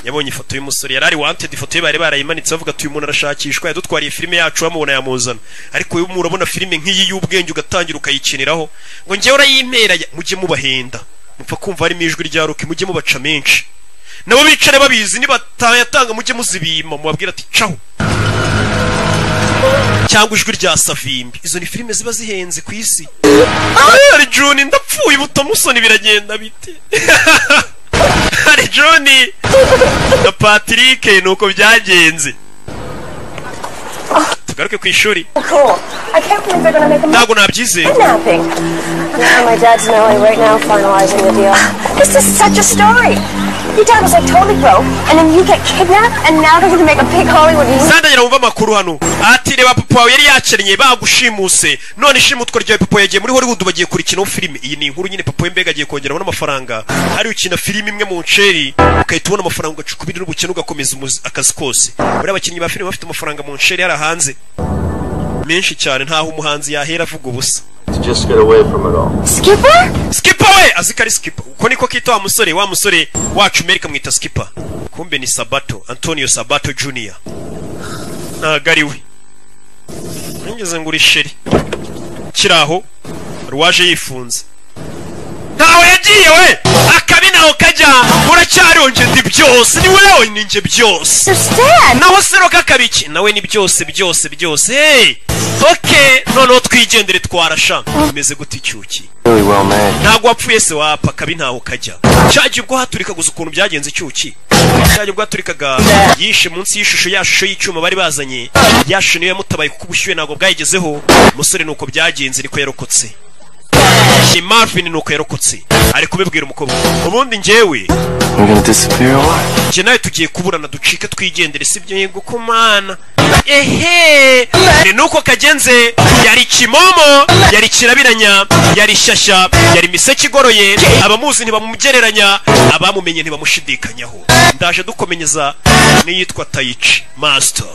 yabonye ifoto y'umusore yari ari wanted ifoto ye bari barayimanitse bavuga ati uyu muntu arashakishwa yadutwariye filime yacu bamubona yamuzana ariko uyu muntu urabona filime nk'iyi y'ubwenge ugatangira ukayikiniraho ngo njyewe urayimera ya- mujye mubahenda mupfa kumva harimo ijwi rya ruki mujye mubaca menshi nabo bicare babizi nibatayatanga mujye muzibima mubabwira ati caho cyangwa ijwi rya savimbi izo ni filime ziba zihenze ku isi ari joni ndapfuye ubutamusoni biragenda bite ari joni na patrick ni uko byagenze tugaruke ku ishuri Cool. I can't believe they're gonna make a ntabwo nabyizeye kidnapping. My dad's in LA right now finalizing the deal. This is such a story. Your dad was like totally broke, and then you get kidnapped, and now they're gonna make a big Hollywood movie. sandagira wumva amakuru hano ati reba papa wawe yari yakennye bagushimuse none ishimutwa ryawe papa yagiye muri hollywood bagiye kurikinaho filime iyi ni inkuru nyine papa we mbega agiye kongera abona amafaranga hari ukina filime imwe mu nceri ukahita ubona amafaranga ugacuka ibindi n'ubukene ugakomeza umuzi- akazi kose buriya abakinnyi ba filime bafite amafaranga mu nceri yari hanze menshi cyane ntaho umuhanzi yahera avuga ubusa Just get away from it all. skipper skipper we azi ko ari skipper uko niko kita wa musore wa musore wacu amerika mwita skipper kumbe ni sabato antonio sabato junior ntago ari we nigeze ngo urisheri kiri aho ruwaje yifunze ntaho yagiye we akabi naho kajya uracyariho nje ndi byose ni wowe ni nje byose naho sero kakabiki nawe ni byose byose byose hey okay noneho twigendere twarasha umeze gute icyuki Really well made. ntabwo wapfuye se wapa kabi ntaho kajya cyagiye ubwo haturika gusa ukuntu byagenze icyuki cyagiye ubwo haturikaga yishe munsi y'ishusho ya shusho y'icyuma bari bazanye ya shusho niyo yamutabaye kuko ubushyuhe ntabwo bwayigezeho umusore ni uko byagenze niko yarokotse ni marvin ni uko yarokotse ari kubibwira umukobwa ubundi njyewe We're gonna disappear or what? njye nawe tugiye kuburana ducike twigendere sibyo yego ko mana ehe ni nuko kagenze yari kimomo yari kirabiranya yari shyashya yari miseke igoroye abamuzi ntibamugereranya abamumenye ntibamushidikanyaho ndaje dukomenyeza n'iyitwa tayici master